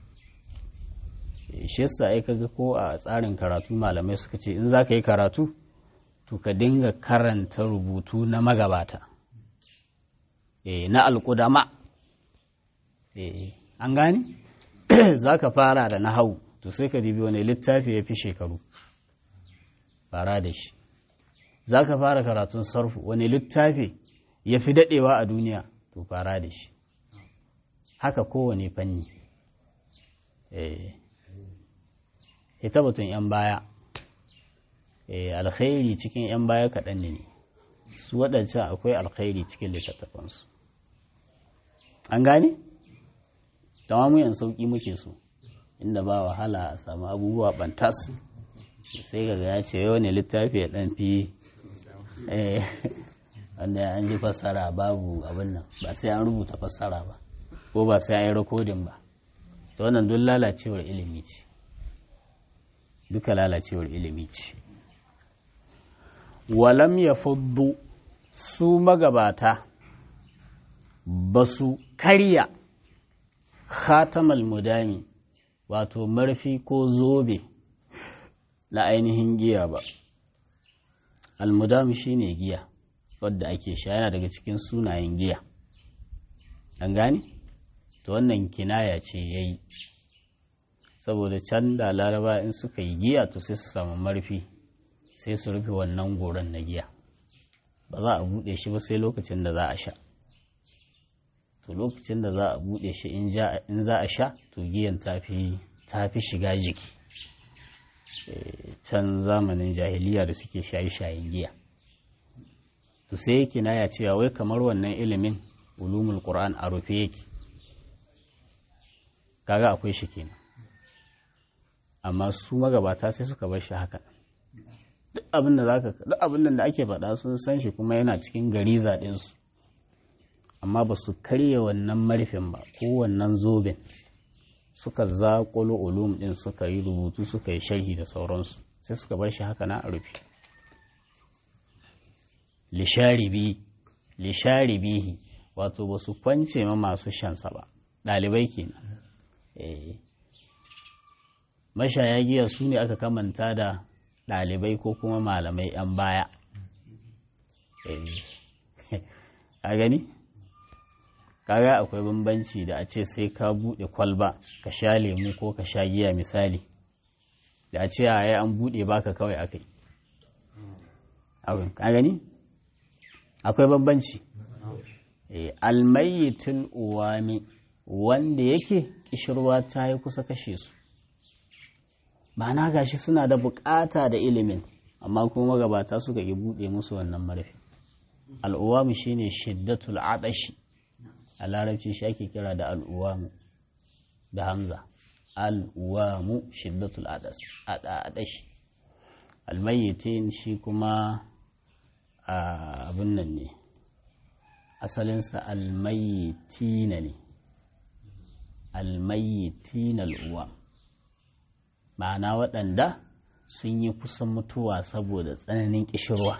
shi yasa ai kaga ko a tsarin karatu malamai suka ce in za ka yi karatu to ka dinga karanta rubutu na magabata e, na alƙudama e, an gane za ka fara da nahau to sai ka dibi wani littafi ya fi shekaru fara da shi za ka fara karatun sarfu wani littafi ya fi daɗewa a duniya to fara da shi haka kowane fanni ita batun 'yan baya alkhairi cikin 'yan baya kaɗan ne su waɗancan akwai alkhairi cikin littattafansu an gane? mu sauƙi muke so inda ba wahala a samu abubuwa bantas sai ga ya ce yau ne littafi ya ɗan fi wanda an ji fassara babu abin nan ba sai an rubuta fassara ba ko ba sai an yi rikodin ba to wannan duk lalacewar ilimi ce duka lalacewar ilimi ce walam ya fuddu su magabata ba su karya khatamal mudami wato marfi ko zobe na ainihin giya ba almudami shine giya wadda ake sha yana daga cikin sunayen giya an gane to wannan kinaya ce ya yi saboda can da laraba in suka yi giya to sai su samu marfi sai su rufe wannan goron na giya ba za a buɗe shi ba sai lokacin da za a sha to lokacin da za a buɗe shi in za a sha to giyan ta fi shiga jiki can zamanin jahiliya da suke shayi-shayin giya to sai yake na ya cewa wai kamar wannan ilimin ulumul qur'an a rufe yake kaga akwai shi kenan amma su magabata sai suka bar shi haka duk abin da zaka duk abin da ake faɗa sun san shi kuma yana cikin gari zaɗin su amma ba su karya wannan marfin ba ko wannan zoben suka zaƙulo ulum ɗin suka yi rubutu suka yi sharhi da sauransu sai suka bar shi haka na a rufe lisharibihi wato ba su kwance ma masu shansa ba ɗalibai kenan mashaya giya su ne aka kamanta da ɗalibai ko kuma malamai 'yan baya a gani kaga akwai bambanci da a ce sai ka buɗe kwalba ka sha lemu ko ka sha giya misali da a ce a an buɗe baka kawai akai a gani akwai bambanci almayyitul uwami wanda yake kishirwa ta yi kusa kashe su ma'ana gashi suna da bukata da ilimin amma kuma gabata suka yi buɗe musu wannan marfi al'uwamu shine shiddatul adashi a larabci shi ake kira da al'uwamu da hamza al'uwamu shiddatul adashi almayyitin shi kuma abin nan ne asalinsa almayyitina ne almayyitina al'uwa ma'ana waɗanda sun yi kusan mutuwa saboda tsananin ƙishirwa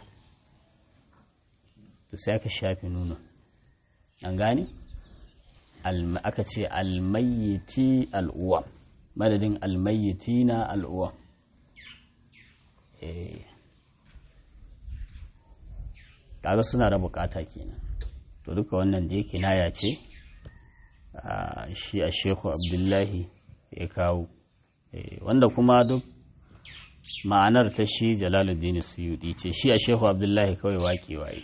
to sai aka shafi nuna an gane aka ce almayyiti al'uwa madadin almayyiti na al'uwa kaga suna da bukata kenan to duka wannan da yake naya ce shi a shehu abdullahi ya kawo wanda kuma duk ma'anar ta shi jalaluddin suyudi ce shi a shehu abdullahi kawai waƙe waye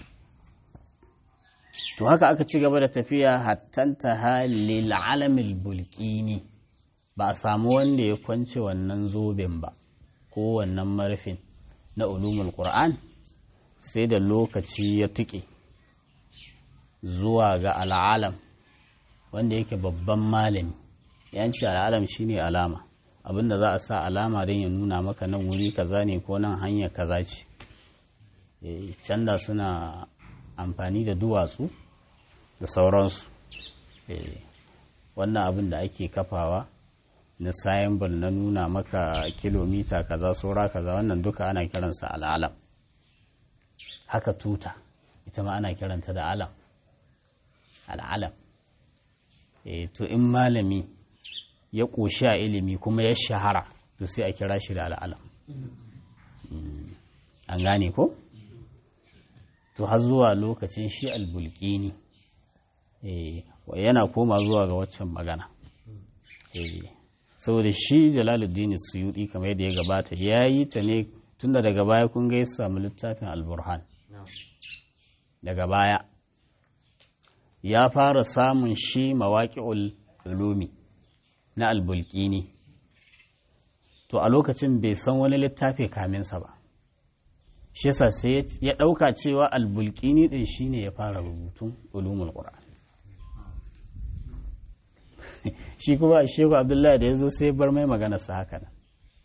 to haka aka ci gaba da tafiya hattanta halil alamil bulkini ba a samu wanda ya kwance wannan zoben ba ko wannan marfin na ulumul qur'an sai da lokaci ya tuƙe zuwa ga al'alam wanda yake babban malami yanci al'alam shine alama abinda za a sa alama don ya nuna maka nan wuri kaza ne ko nan hanya kaza ce canda suna amfani da duwatsu da sauransu wannan abin da ake kafawa na sayambal na nuna maka kilomita kaza saura kaza wannan duka ana kiransa al'alam haka tuta ita ma ana kiranta da alam al'alam to in malami ya ƙoshi a ilimi kuma ya shahara to sai a kira shi da al'alam an gane ko? to har zuwa lokacin shi albulkini yana koma zuwa ga waccan magana saboda shi jalaluddin suyudi kamar yadda ya gabata ya yi ta ne tun da daga baya kun ga ya samu littafin alburhan daga baya ya fara samun shi mawaƙi'ul ulumi na albulkini to a lokacin bai san wani littafi kaminsa ba shi yasa sai ya ɗauka cewa albulkini ɗin shine ya fara rubutun ulumul qur'an shi kuma shehu abdullahi da ya zo sai bar mai magana sa haka nan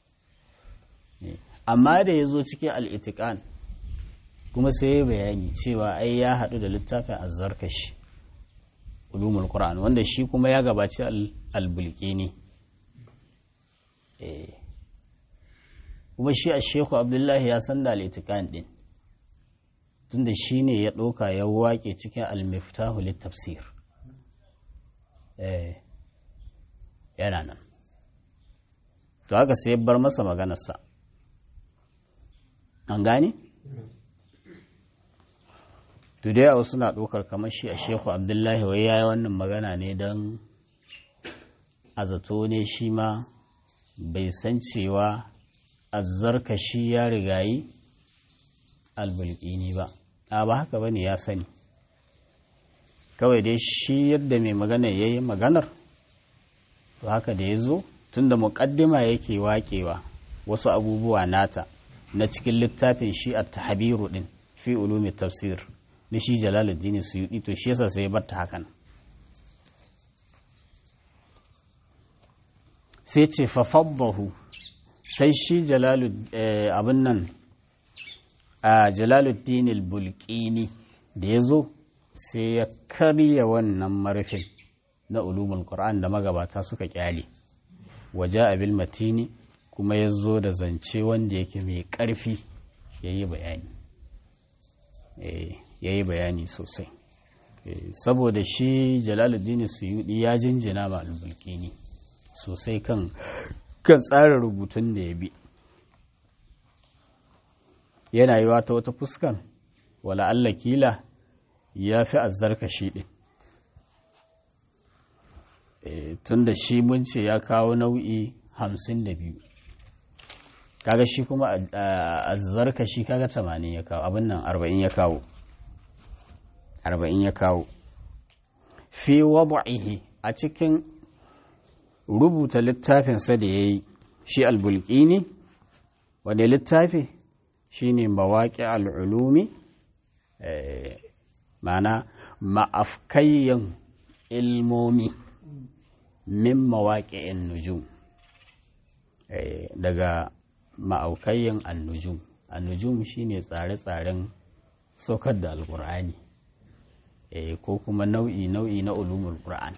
amma da ya zo cikin al'itikan kuma sai ya bayani cewa ai ya haɗu da littafin azzarkashi ulumul qur'an wanda shi kuma ya gabaci albulkini kuma shi a shehu abdullahi ya san da al'itikan ɗin tunda shi ne ya ɗauka ya waƙe cikin almiftahu littafsir yana nan to haka sai bar masa maganarsa an gane? to da yawa suna ɗaukar kamar shi a shehu abdullahi wai ya yi wannan magana ne don a zato ne shi ma bai san cewa azzarka shi ya rigayi albulkini ba a ba haka ba ne ya sani kawai dai shi yadda mai magana ya yi maganar to haka da ya zo tun da muƙaddima yake waƙewa wasu abubuwa nata na cikin littafin shi a tahabiru ɗin fi ulumi tafsir na shi jalaluddin suyuɗi to shi yasa sai ya batta hakan sai ce fafaddahu sai shi abin nan a jalaluddin bulkini da ya zo sai ya karya wannan marfin na ulumul qur'an da magabata suka kyale waje abil matini kuma ya zo da zance wanda yake mai ƙarfi ya yi bayani ya yi bayani sosai saboda shi jalaluddin suyudi ya jinjina ma albulkini sosai kan kan tsarin rubutun da ya bi yana yi wata wata fuskan wala Allah kila ya fi azzarka shi ɗin tun da shi mun ce ya kawo nau'i hamsin da biyu kaga shi kuma azzarka shi kaga tamanin ya kawo abin nan arba'in ya kawo arba'in ya kawo fi wadu'ihi a cikin rubuta littafinsa da ya yi shi albulkini wane littafi shi ne mawaƙi al'ulumi mana ma'afkayyan ilmomi min mawaƙi'in nujum daga ma'aukayyan annujum annujum shine tsare-tsaren saukar da alƙur'ani ko kuma nau'i nau'i na ulumul qur'an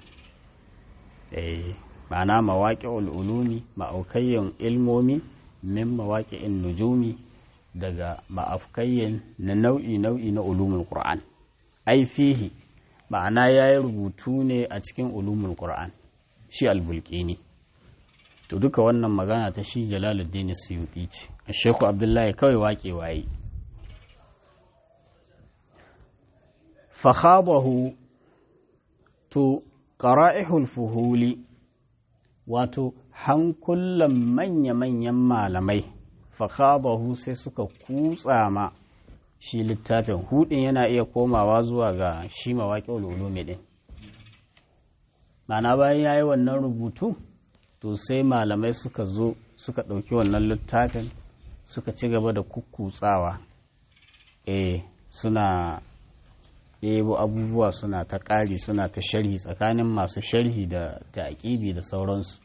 ma'ana mawaƙi ulumi ma'aukayyan ilmomi min mawaƙi'in nujumi daga ma'afkayyan na nau'i nau'i na ulumul qur'an ai fihi ma'ana ya yi rubutu ne a cikin ulumul qur'an shi albulkini to duka wannan magana ta shi jalaluddin suyuti ce sheku abdullahi kawai waƙe waye fakhabahu to qara'ihul fuhuli wato hankulan manya-manyan malamai fakhabahu sai suka kutsa ma shi littafin hudin yana iya komawa zuwa ga shi mawaƙi ulumi din mana bayan ya yi wannan rubutu to sai malamai suka zo suka ɗauki wannan littafin suka ci gaba da kukkutsawa eh suna ɗebo abubuwa suna ta ƙari suna ta sharhi tsakanin masu sharhi da taƙibi da sauransu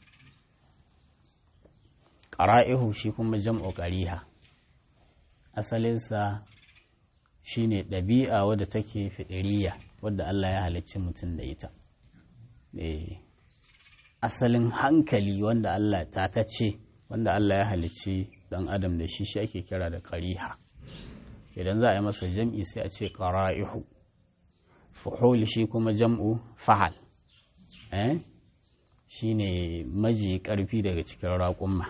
ƙara'ihu shi kuma jam'u ƙariha asalinsa shi ne ɗabi'a wadda take fiɗiriya wadda Allah ya halicci mutum da ita asalin hankali wanda Allah ta tace wanda Allah ya halicci ɗan adam da shi shi ake kira da ƙariha idan za a yi masa jam'i sai a ce ƙara'ihu fuhul shi kuma jam'u fahal eh shi ne maji ƙarfi daga cikin raƙumma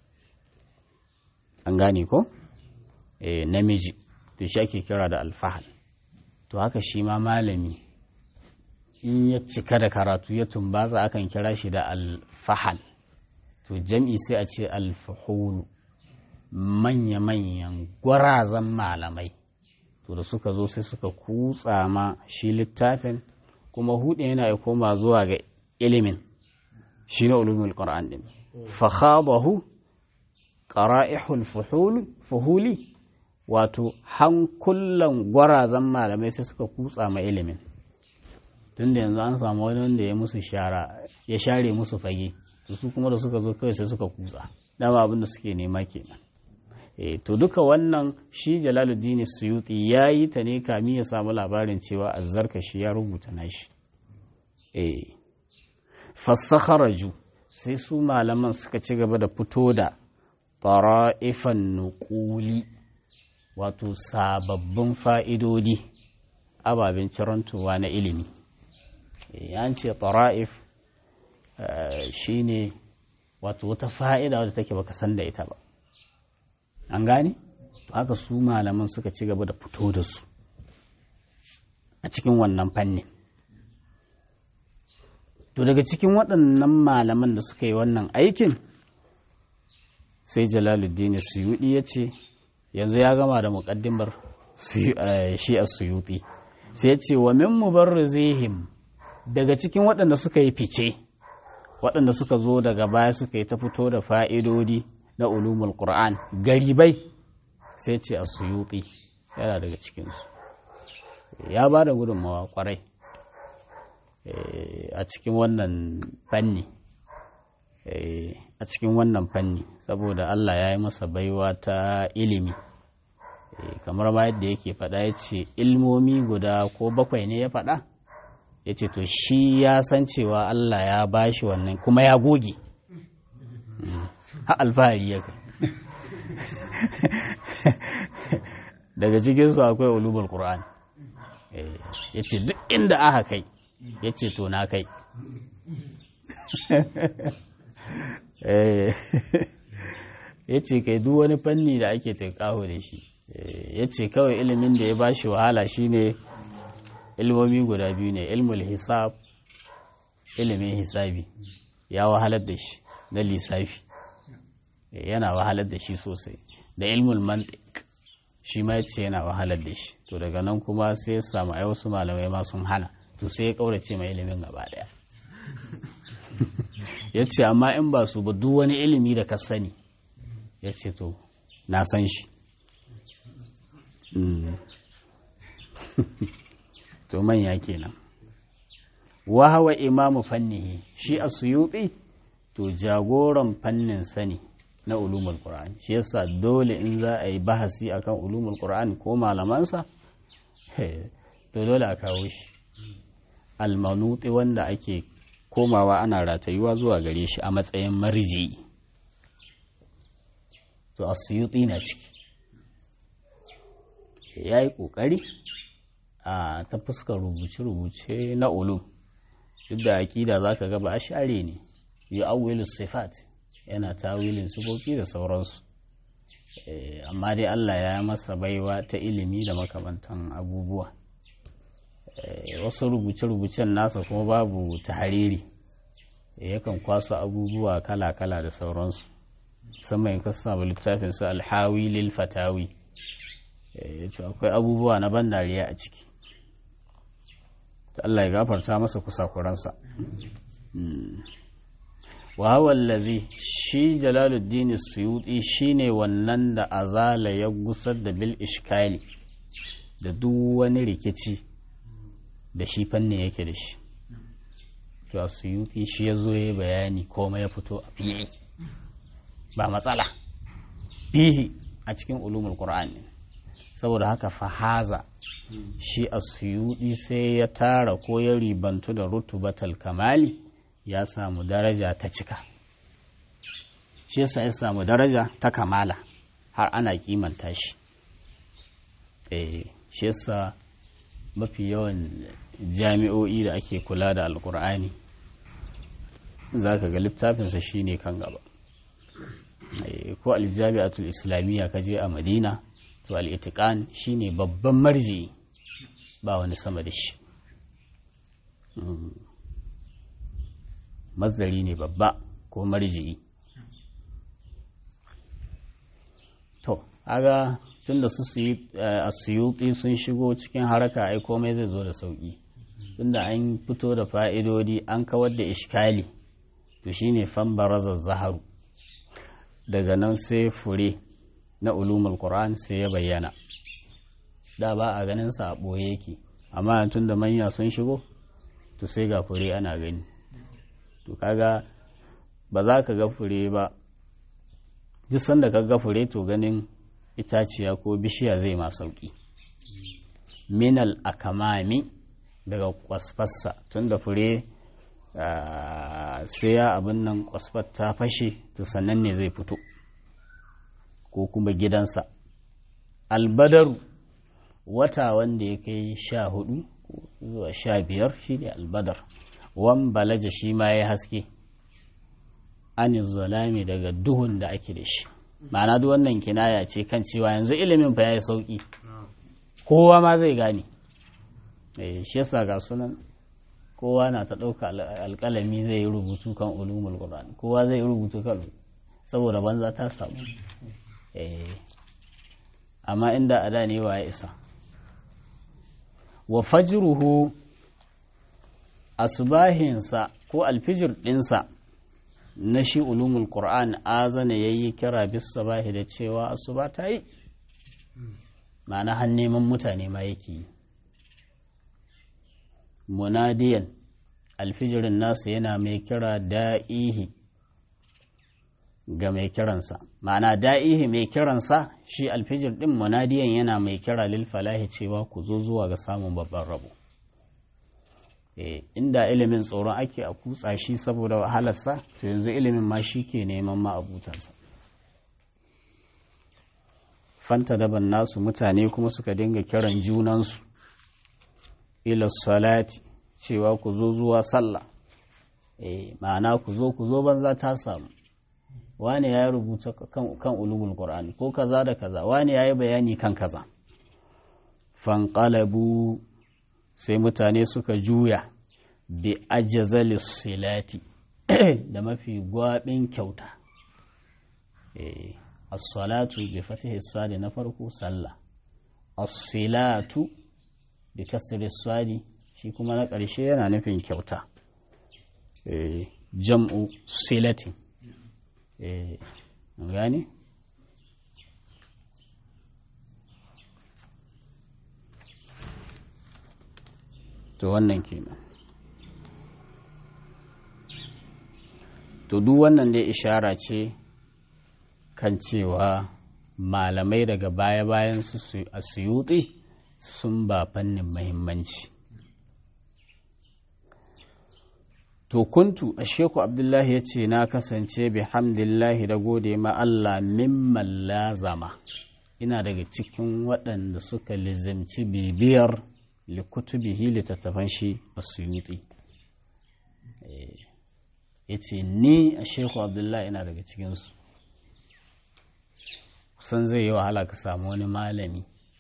an gane ko eh namiji to shi ake kira da alfahal to haka shi ma malami in ya cika da karatu ya tumbatsa akan kira shi da alfahal to jam'i sai a ce alfahulu manya-manyan gwarazan malamai to da suka zo sai suka kutsa ma shi littafin kuma hudu yana ya koma zuwa ga ilimin shi na ulumin ƙar'an ɗin fakhabahu ƙara'ihul fuhuli wato hankulan gwarazan malamai sai suka kutsa ma ilimin tunda yanzu an samu wani wanda ya musu shara ya share musu fage to su kuma da suka zo kawai sai suka kutsa dama abin da suke nema kenan e, to duka wannan shi jalaluddin suyuti ya yi ta ne kami ya samu labarin cewa azzarkashi ya rubuta nashi e, fassakharaju sai su malaman suka ci gaba da fito da tara'ifan nuƙuli wato sababbin fa'idodi ababen cirantowa na ilimi an ce tara'if shi ne wato wata fa'ida wadda take baka san da ita ba an gane to haka su malaman suka ci gaba da fito da su a cikin wannan fannin to daga cikin waɗannan malaman da suka yi wannan aikin sai jalaluddin suyuɗi ya ce yanzu ya gama da muƙaddimar shi a suyuɗi sai ya ce wa min mubarrizihim daga cikin waɗanda suka yi fice waɗanda suka zo daga baya suka yi ta fito da fa'idodi na ulumul qur'an garibai sai ce a suyuɗi yana daga cikinsu ya ba da gudunmawa kwarai a cikin wannan fanni a cikin wannan fanni saboda Allah ya yi masa baiwa ta ilimi kamar ma yadda yake faɗa ya ce ilmomi guda ko bakwai ne ya faɗa ya ce to shi ya san cewa Allah ya bashi wannan kuma ya goge ha alfahari ya kai daga cikinsu akwai ulumul qur'an ya ce duk inda aka kai ya ce to na kai ya ce kai duk wani fanni da ake tunkaho da shi ya ce kawai ilimin da ya ba shi wahala shine ilmomi guda biyu ne ilmul hisab ilimin hisabi ya wahalar da shi na lissafi yana wahalar da shi sosai da ilmul mantik shi ma yace yana wahalar da shi to daga nan kuma sai ya samu ai wasu malamai ma sun hana to sai ya kaurace mai ilimin gaba daya ya ce amma in ba su ba duk wani ilimi da ka sani ya ce to na san shi to manya kenan wahawa imamu fannihi shi a suyuti to jagoran fannin sani na ulumul qur'an shi yasa dole in za a yi bahasi akan ulumul qur'an ko malamansa to dole a kawo shi almanuti wanda ake komawa ana ratayuwa zuwa gare shi a matsayin marji to asuyuti na ciki ya yi ƙoƙari a ta fuskar rubuce-rubuce na ulum duk da aƙida za ka gaba a share ne yi awilus sifat yana tawilin sufofi da sauransu amma dai Allah ya masa baiwa ta ilimi da makamantan abubuwa wasu rubuce-rubucen nasa kuma babu tahariri yakan kwaso abubuwa kala-kala da sauransu musamman ka samu littafin su alhawi lil fatawi akwai abubuwa na ban dariya a ciki Allah ya gafarta masa kusakuransa wa wallazi shi jalaluddin suyuti shine wannan da azala ya gusar da bil ishkali da duk wani rikici da shi fannin yake da shi to a suyuti shi ya zo ya bayani komai ya fito a fili ba matsala fihi a cikin ulumul qur'an ne saboda haka fahaza shi a suyuti sai ya tara ko ya ribantu da rutubatal kamali ya samu daraja ta cika shi yasa ya samu daraja ta kamala har ana kimanta shi eh shi yasa mafi yawan jami'o'i da ake kula da alkur'ani za ka ga littafinsa shine kan gaba ko aljami'atul islamiyya ka je a madina to al'itikan shine babban marji ba wani sama da shi mazari ne babba ko marji'i to aga tun da su suyuti sun shigo cikin haraka ai komai zai zo da sauki tunda an fito da fa'idodi an kawar da ishkali to shine fambarazar zaharu daga nan sai fure na ulumul qur'an sai ya bayyana da ba a ganin sa a ɓoye yake amma tun da manya sun shigo to sai ga fure ana gani to kaga ba za ka ga fure ba duk sanda ka ga fure to ganin itaciya ko bishiya zai ma sauki minal akamami daga kwasfassa tun da fure sai ya abin nan kwasfar ta fashe to sannan ne zai fito ko kuma gidansa albadaru wata wanda ya kai sha hudu zuwa sha biyar shi ne albadar wan balaja shi ma ya haske an zalami daga duhun da ake da shi ma'ana duk wannan kinaya ce kan cewa yanzu ilimin fa ya yi sauki kowa ma zai gane shi yasa ga sunan kowa na ta ɗauka alƙalami zai yi rubutu kan ulumul qur'an kowa zai yi rubutu kan saboda banza ta samu amma inda a da ne wa ya isa wa fajruhu asbahinsa ko alfijir ɗinsa na shi ulumul qur'an azana yayi kira bis sabahi da cewa asuba ta yi ma'ana har neman mutane ma yake yi munadiyan alfijirin nasa yana mai kira da'ihi ga mai kiransa ma'ana da'ihi mai kiransa shi alfijir din munadiyan yana mai kira lil falahi cewa ku zo zuwa ga samun babban rabo inda ilimin tsoron ake a kutsa shi saboda wahalarsa to yanzu ilimin ma shi ke neman ma abutansa fanta daban nasu mutane kuma suka dinga kiran junansu ila salati cewa ku zo zuwa sallah eh ma'ana ku zo ku zo banza ta samu wani ya rubuta kan, kan ulumul qur'ani ko kaza da kaza wani ya yi bayani kan kaza fanqalabu sai mutane suka juya bi ajzali silati da mafi gwabin kyauta eh as-salatu bi fatihi sadi na farko sallah as-silatu bi kasri sadi shi kuma na ƙarshe yana nufin kyauta jam'u silatin gani to wannan kenan to duk wannan dai ishara ce kan cewa malamai daga baya-bayan su a suyuti sun ba fannin mahimmanci to kuntu a sheku abdullahi ya ce na kasance bi hamdillahi da gode ma Allah mimman lazama ina daga cikin waɗanda suka lizimci bibiyar likutubihi littattafan shi a suyuti ya ce ni a sheku abdullahi ina daga cikinsu kusan zai yi wahala ka samu wani malami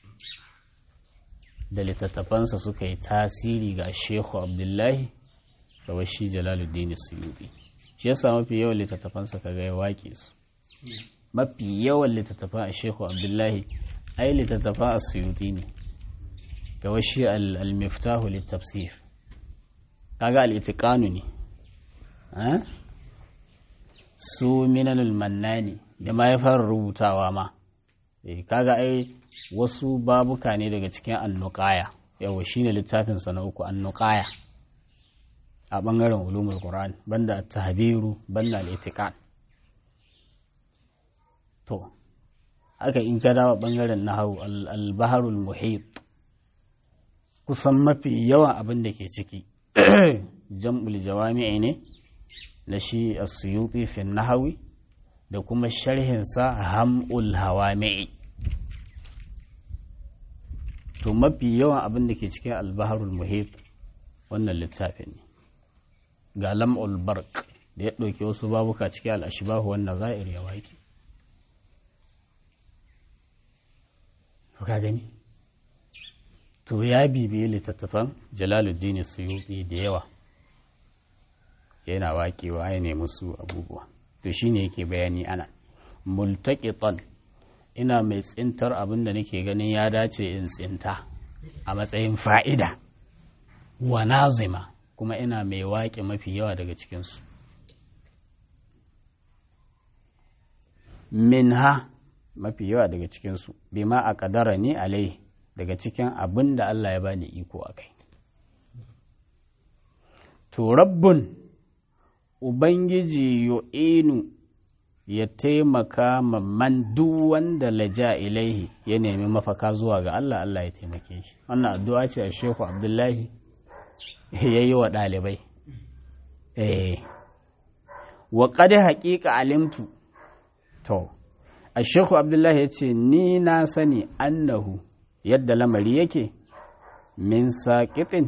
da littattafansa suka yi tasiri ga sheku abdullahi da shi jalaluddin suyuti shi yasa mafi yawan littattafansa ka ga ya waƙe su mafi yawan littattafan a sheku abdullahi ai littattafan a suyuti ne ga washi al-miftahu littafsir kaga al-itiqanu ne su minanul mannani da ma ya fara rubutawa ma kaga ai wasu babuka ne daga cikin annuqaya yawa shine littafin sa na uku annuqaya a ɓangaren ulumul Qur'an banda tahbiru banda al-itiqan to haka in ka dawo ɓangaren nahwu al-baharul muhit kusan mafi yawan abin da ke ciki jam'ul jawami'i ne na shi as-suyuti fi nahwi da kuma sharhin sa ham'ul hawami'i to mafi yawan abin da ke cikin al-baharul muhit wannan littafin ne ga lam'ul bark da ya ɗauki wasu babuka cikin al'ashibahu wannan za'ir ya waƙi ka gani to ya bibiye littattafan jalaluddin suyuti da yawa yana waƙewa ya nemi su abubuwa to shine yake bayani ana multaqitan ina mai tsintar abin da nake ganin ya dace in tsinta a matsayin fa'ida wa nazima kuma ina mai waƙe mafi yawa daga cikinsu minha mafi yawa daga cikinsu bima a kadara ni alai daga cikin abin da Allah ya bani iko a kai to rabbun ubangiji yu'inu ya taimaka man duk wanda laja ilaihi ya nemi mafaka zuwa ga Allah Allah ya taimake shi wannan addu'a ce a Shehu Abdullahi ya yi wa ɗalibai eh wa qad haqiqa alimtu to a Shehu Abdullahi ya ce ni na sani annahu yadda lamari yake min saqitin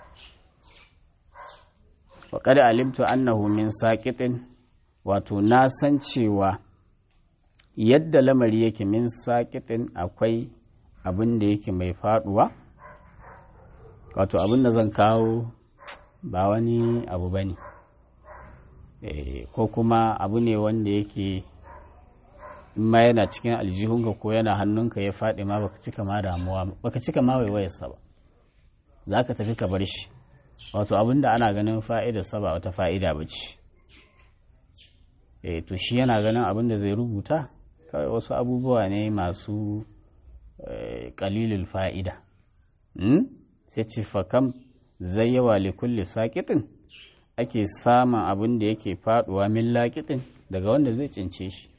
wa qad alimtu annahu min saqitin wato na san cewa yadda lamari yake min sakitin akwai abin da yake mai faduwa wato abin da zan kawo ba wani abu ba ne ko kuma abu ne wanda yake ma yana cikin aljihunka ko yana hannunka ya faɗi ma baka cika ma damuwa baka cika ma waiwayarsa ba za ka tafi ka bar shi wato abin da ana ganin fa'idarsa ba wata fa'ida ba ce e to shi yana ganin abin da zai rubuta kawai wasu abubuwa ne masu kalilul fa'ida sai ce fakam zai yawa likulli sakitin ake samun abin da yake faduwa min lakitin daga wanda zai cince shi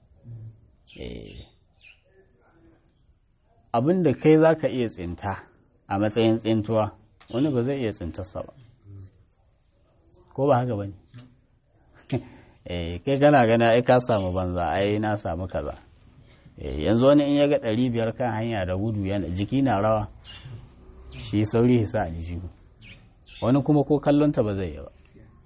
abin da kai za ka iya tsinta a matsayin tsintuwa wani ba zai iya tsintarsa ba ko ba haka ba ne kai kana gana ai ka samu banza ai na samu kaza yanzu wani in ya ga ɗari biyar kan hanya da gudu yana jiki na rawa shi sauri hisa a jihu wani kuma ko kallonta ba zai yi ba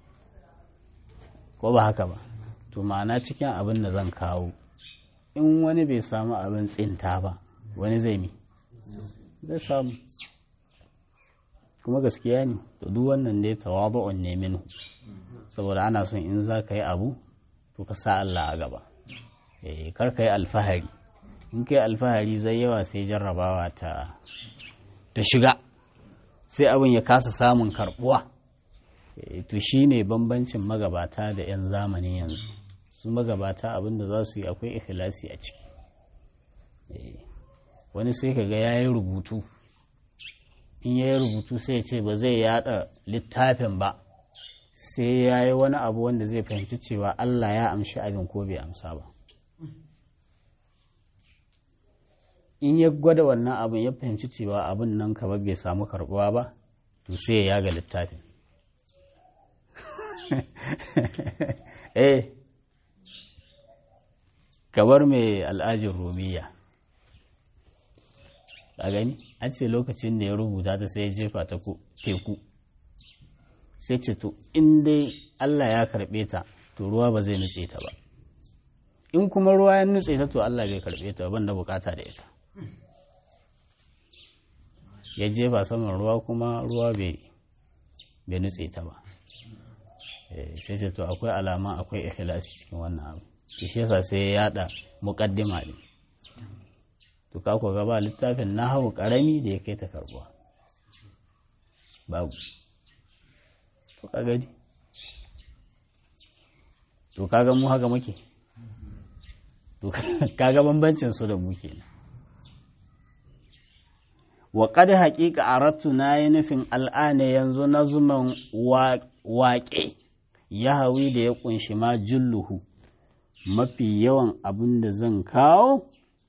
ko ba haka ba to ma'ana cikin abin da zan kawo in wani bai samu abin tsinta ba wani zai mi zai samu kuma gaskiya ne to duk wannan dai tawadu'un ne minu saboda ana son in za ka yi abu to ka sa Allah a gaba kar ka yi alfahari in ka yi alfahari zai yawa sai jarrabawa ta ta shiga sai abin ya kasa samun karbuwa to shi ne bambancin magabata da 'yan zamanin yanzu su magabata abin da za su yi akwai ikhlasi a ciki wani sai ka ga ya yi rubutu in ya yi rubutu sai ce ba zai yada littafin ba sai ya yi wani abu wanda zai fahimci cewa Allah ya amshi abin ko bai amsa ba in ya gwada wannan abin ya fahimci cewa abin nan kaba bai samu karbuwa ba to sai ya yaga littafin eh kamar mai al'ajin romiya a gani an ce lokacin da ya rubuta ta sai ya jefa ta teku sai ce to in dai Allah ya karɓe ta to ruwa ba zai nutse ta ba in kuma ruwa ya nutse ta to Allah bai karɓe ta ban da bukata da ita ya jefa saman ruwa kuma ruwa bai nutse ta ba sai ce to akwai alama akwai ikhlasi cikin wannan abu to shi yasa sai ya yada muqaddima ne to ka ko gaba littafin nahawu karami da ya kai ta karbuwa babu to ka gani to kaga mu haka muke to kaga bambancin su da mu kenan wa qad haqiqa aratu na yi nufin al'ana yanzu nazman waƙe ya hawi da ya kunshi ma julluhu mafi yawan abin da zan kawo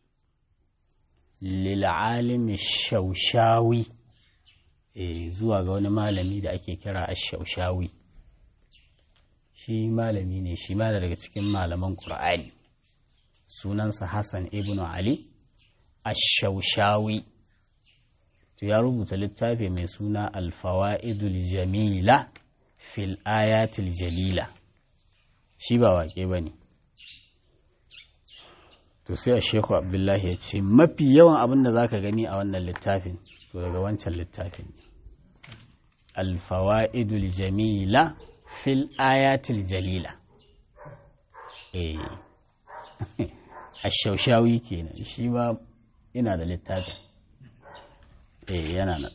lil'alimi shaushawi e, zuwa ga wani malami da ake kira ash-shaushawi shi malami ne shi ma daga cikin malaman ƙur'ani sunansa hassan ibn ali ash-shaushawi to ya rubuta littafi mai suna alfawa'idul jamila fil ayatil jalila shi ba waƙe ba ne to sai a sheku abdullahi ya ce mafi yawan abin da za ka gani a wannan littafin to daga wancan littafin ne alfawa'idul jamila fil ayatil jalila eh ashaushawi kenan shi ma ina da littafin eh yana nan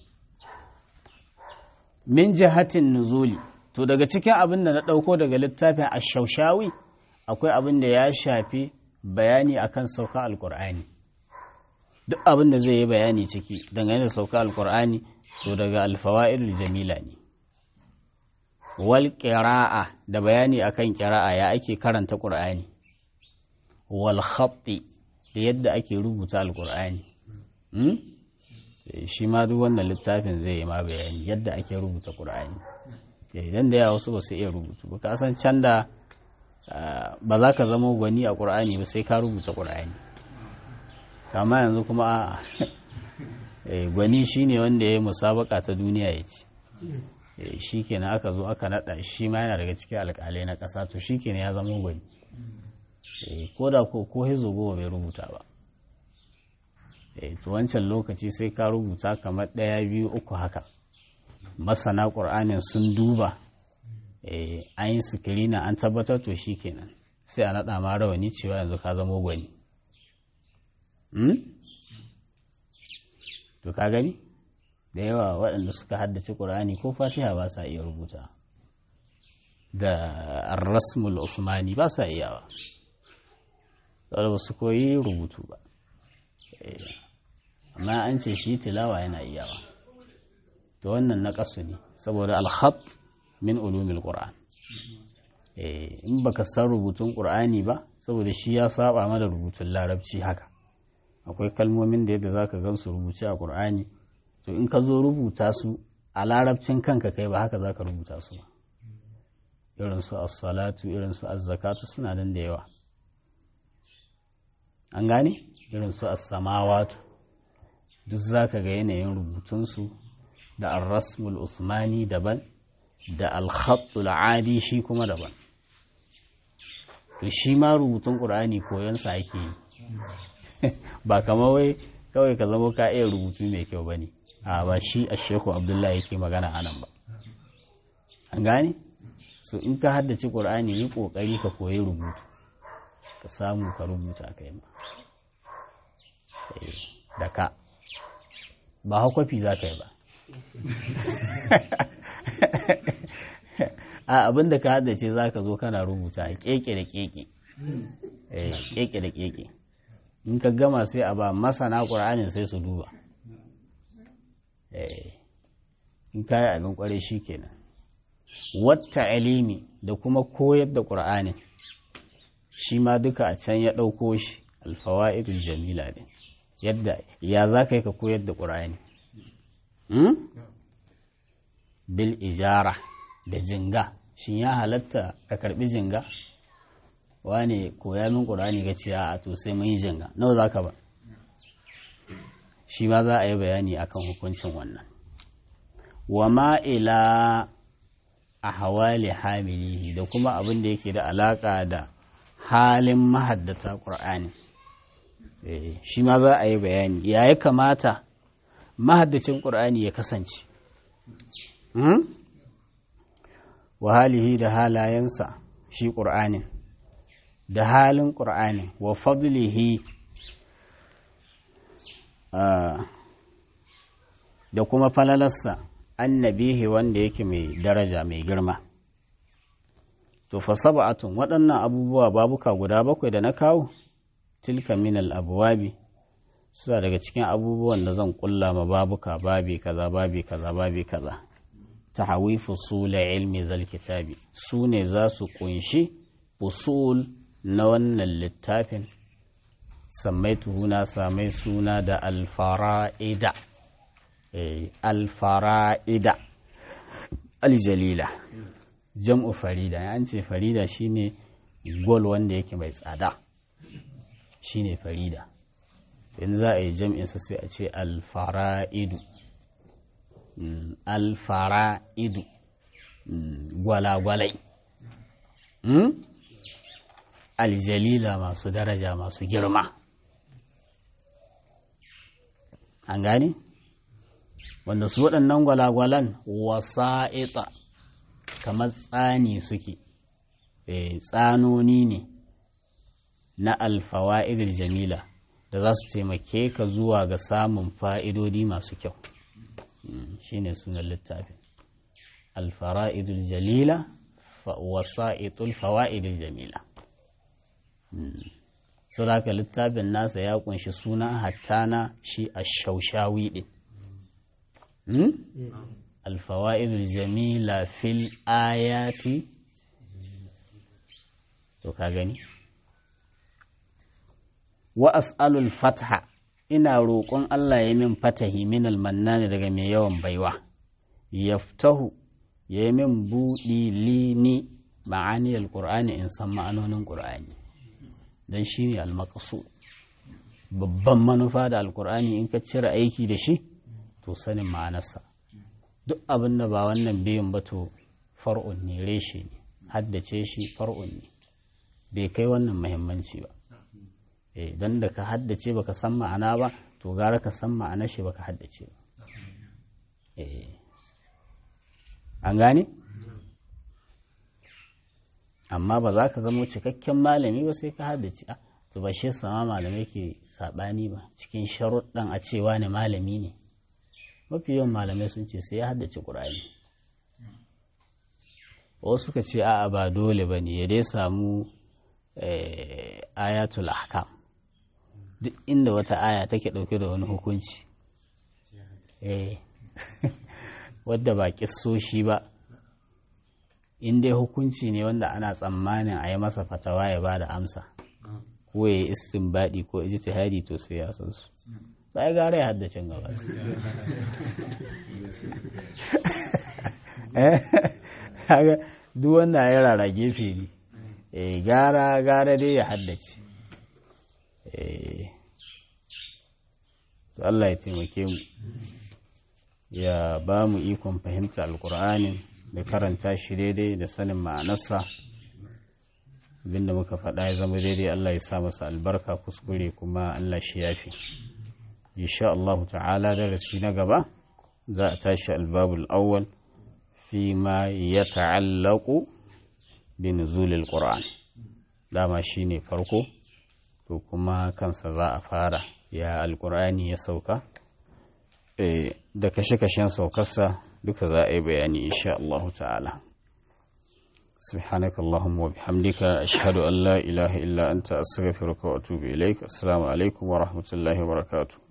min jihatin nuzuli to daga cikin abin da na ɗauko daga littafin ashaushawi akwai abin da ya shafi bayani akan sauka alkur'ani duk abin da zai yi bayani ciki dangane da sauka alkur'ani to daga alfawa'idul jamila ne wal qira'a da bayani akan qira'a ya ake karanta qur'ani wal khatti da yadda ake rubuta alkur'ani shi ma duk wannan littafin zai yi ma bayani yadda ake rubuta qur'ani idan da yawa wasu ba su iya rubutu ba ka san can da ba za ka zama gwani a qur'ani ba sai ka rubuta qur'ani kama yanzu kuma gwani shine wanda ya yi musabaka ta duniya ya ce shi kenan aka zo aka naɗa shi ma yana daga cikin alƙalai na ƙasa to shi kenan ya zama gwani ko da ko ko hizo goma bai rubuta ba to wancan lokaci sai ka rubuta kamar ɗaya biyu uku haka masana ƙur'anin sun duba an yi sikirina an tabbatar to shi kenan sai a naɗa ma rawani cewa yanzu ka zama gwani to ka gani da yawa waɗanda suka haddace ƙur'ani ko fatiha ba sa iya rubuta da rasmul usmani ba sa iyawa saboda ba su koyi rubutu ba amma an ce shi tilawa yana iyawa to wannan na ƙasu ne saboda alhat min ulumil qur'an in baka san rubutun qur'ani ba saboda shi ya saba mana rubutun larabci haka akwai kalmomin da yadda zaka gan su rubuce a qur'ani to in ka zo rubuta su a larabcin kanka kai ba haka zaka rubuta su ba irin su as-salatu irin su az-zakatu suna nan da yawa an gane irin su as-samawatu duk zaka ga yanayin rubutunsu da ar-rasmul usmani daban da al-khattul adi shi kuma daban to shi ma rubutun qur'ani koyon sa ake yi ba kamar wai kawai ka zama ka iya rubutu mai kyau bane a ba shi a shehu abdullahi yake magana anan ba an gane so in ka haddace qur'ani yi kokari ka koyi rubutu ka samu ka rubuta kai ma da ka ba hakwafi za ka yi ba a abin da ka haddace za ka zo kana rubuta a keke da keke keke da keke in ka gama sai a ba masana ƙur'anin sai su duba in ka yi abin ƙwarai shi kenan wata alimi da kuma koyar da ƙur'anin shi ma duka a can ya ɗauko shi alfawa'idul jamila ne yadda ya za ka yi ka koyar da ƙur'ani bil ijara da jinga shin ya halatta ka karbi jinga wane koya min ƙur'ani ga ce a to sai mun yi jinga nawa za ka ba shi ma za a yi bayani akan hukuncin wannan wa ma'ila a hawali hamilihi da kuma abin da yake da alaƙa da halin mahaddata ƙur'ani shi ma za a yi bayani ya ya kamata mahaddacin ƙur'ani ya kasance wa halihi da halayensa shi ƙur'anin da halin ƙur'anin wa fadlihi da kuma falalarsa annabihi wanda yake mai daraja mai girma to fa sab'atun waɗannan abubuwa babuka guda bakwai da na kawo tilka minal abuwabi suna daga cikin abubuwan da zan kulla ma babuka babi kaza babi kaza babi kaza tahawi fusul ilmi zal kitabi su ne za su kunshi fusul na wannan littafin sammaitu na samai suna da alfara'ida alfara'ida aljalila jam'u farida an ce farida shine gol wanda yake mai tsada shine farida in za a yi jam'insa sai a ce alfara'idu alfara'idu gwalagwalai aljalila masu daraja masu girma an gane wanda su waɗannan gwalagwalan wasa'ita kamar tsani suke tsanoni ne na alfawa'idul jamila da za su taimake ka zuwa ga samun fa'idodi masu kyau shi ne sunan littafin alfara'idul jalila wasa'itul fawa'idul jamila haka littafin nasa ya kunshi suna hattana shi a shaushawi ɗin alfawa'idul jamila fil ayati to ka gani wa as'alul fatha ina roƙon Allah ya min fatahi min almannani daga mai yawan baiwa yaftahu ya yi min buɗi lini ma'ani alƙur'ani in san ma'anonin ƙur'ani don shi ne almakasu babban manufa da alƙur'ani in ka cire aiki da shi to sanin ma'anarsa duk abin da ba wannan biyun ba to far'un ne reshe ne haddace shi far'un ne bai kai wannan muhimmanci ba don da ka haddace baka san ma'ana ba to gara ka san ma'ana shi baka haddace ba an gane amma ba za ka zama cikakken malami ba sai ka haddace a to ba shi sama malamai ke saɓani ba cikin sharuɗan a cewa ne malami ne mafi yawan malamai sun ce sai ya haddace ƙur'ani wasu suka ce a'a ba dole ba ne ya dai samu ayatul ahkam duk inda wata aya take ɗauke da wani hukunci wadda ba ƙisoshi ba in dai hukunci ne wanda ana tsammanin a yi masa fatawa ya ba da amsa ko ya yi istinbadi ko ijtihadi to sai ya san su sai gara ya haddace gaba duk wanda ya rara gefe ne eh gara gara dai ya haddace eh to Allah ya taimake mu ya ba mu ikon fahimta alkur'anin da karanta shi daidai da sanin ma'anarsa abinda muka faɗa ya zama daidai Allah ya sa masa albarka kuskure kuma Allah shi yafi insha Allah ta'ala darasi na gaba za a tashi albabul awwal fi ma ya ta'allaku bi nuzulil qur'an dama shine farko to kuma kansa za a fara ya alqur'ani ya sauka da kashe-kashen saukarsa duka za a yi bayani insha Allah ta'ala سبحانك اللهم وبحمدك أشهد أن لا إله إلا أنت أستغفرك وأتوب إليك السلام عليكم ورحمة الله وبركاته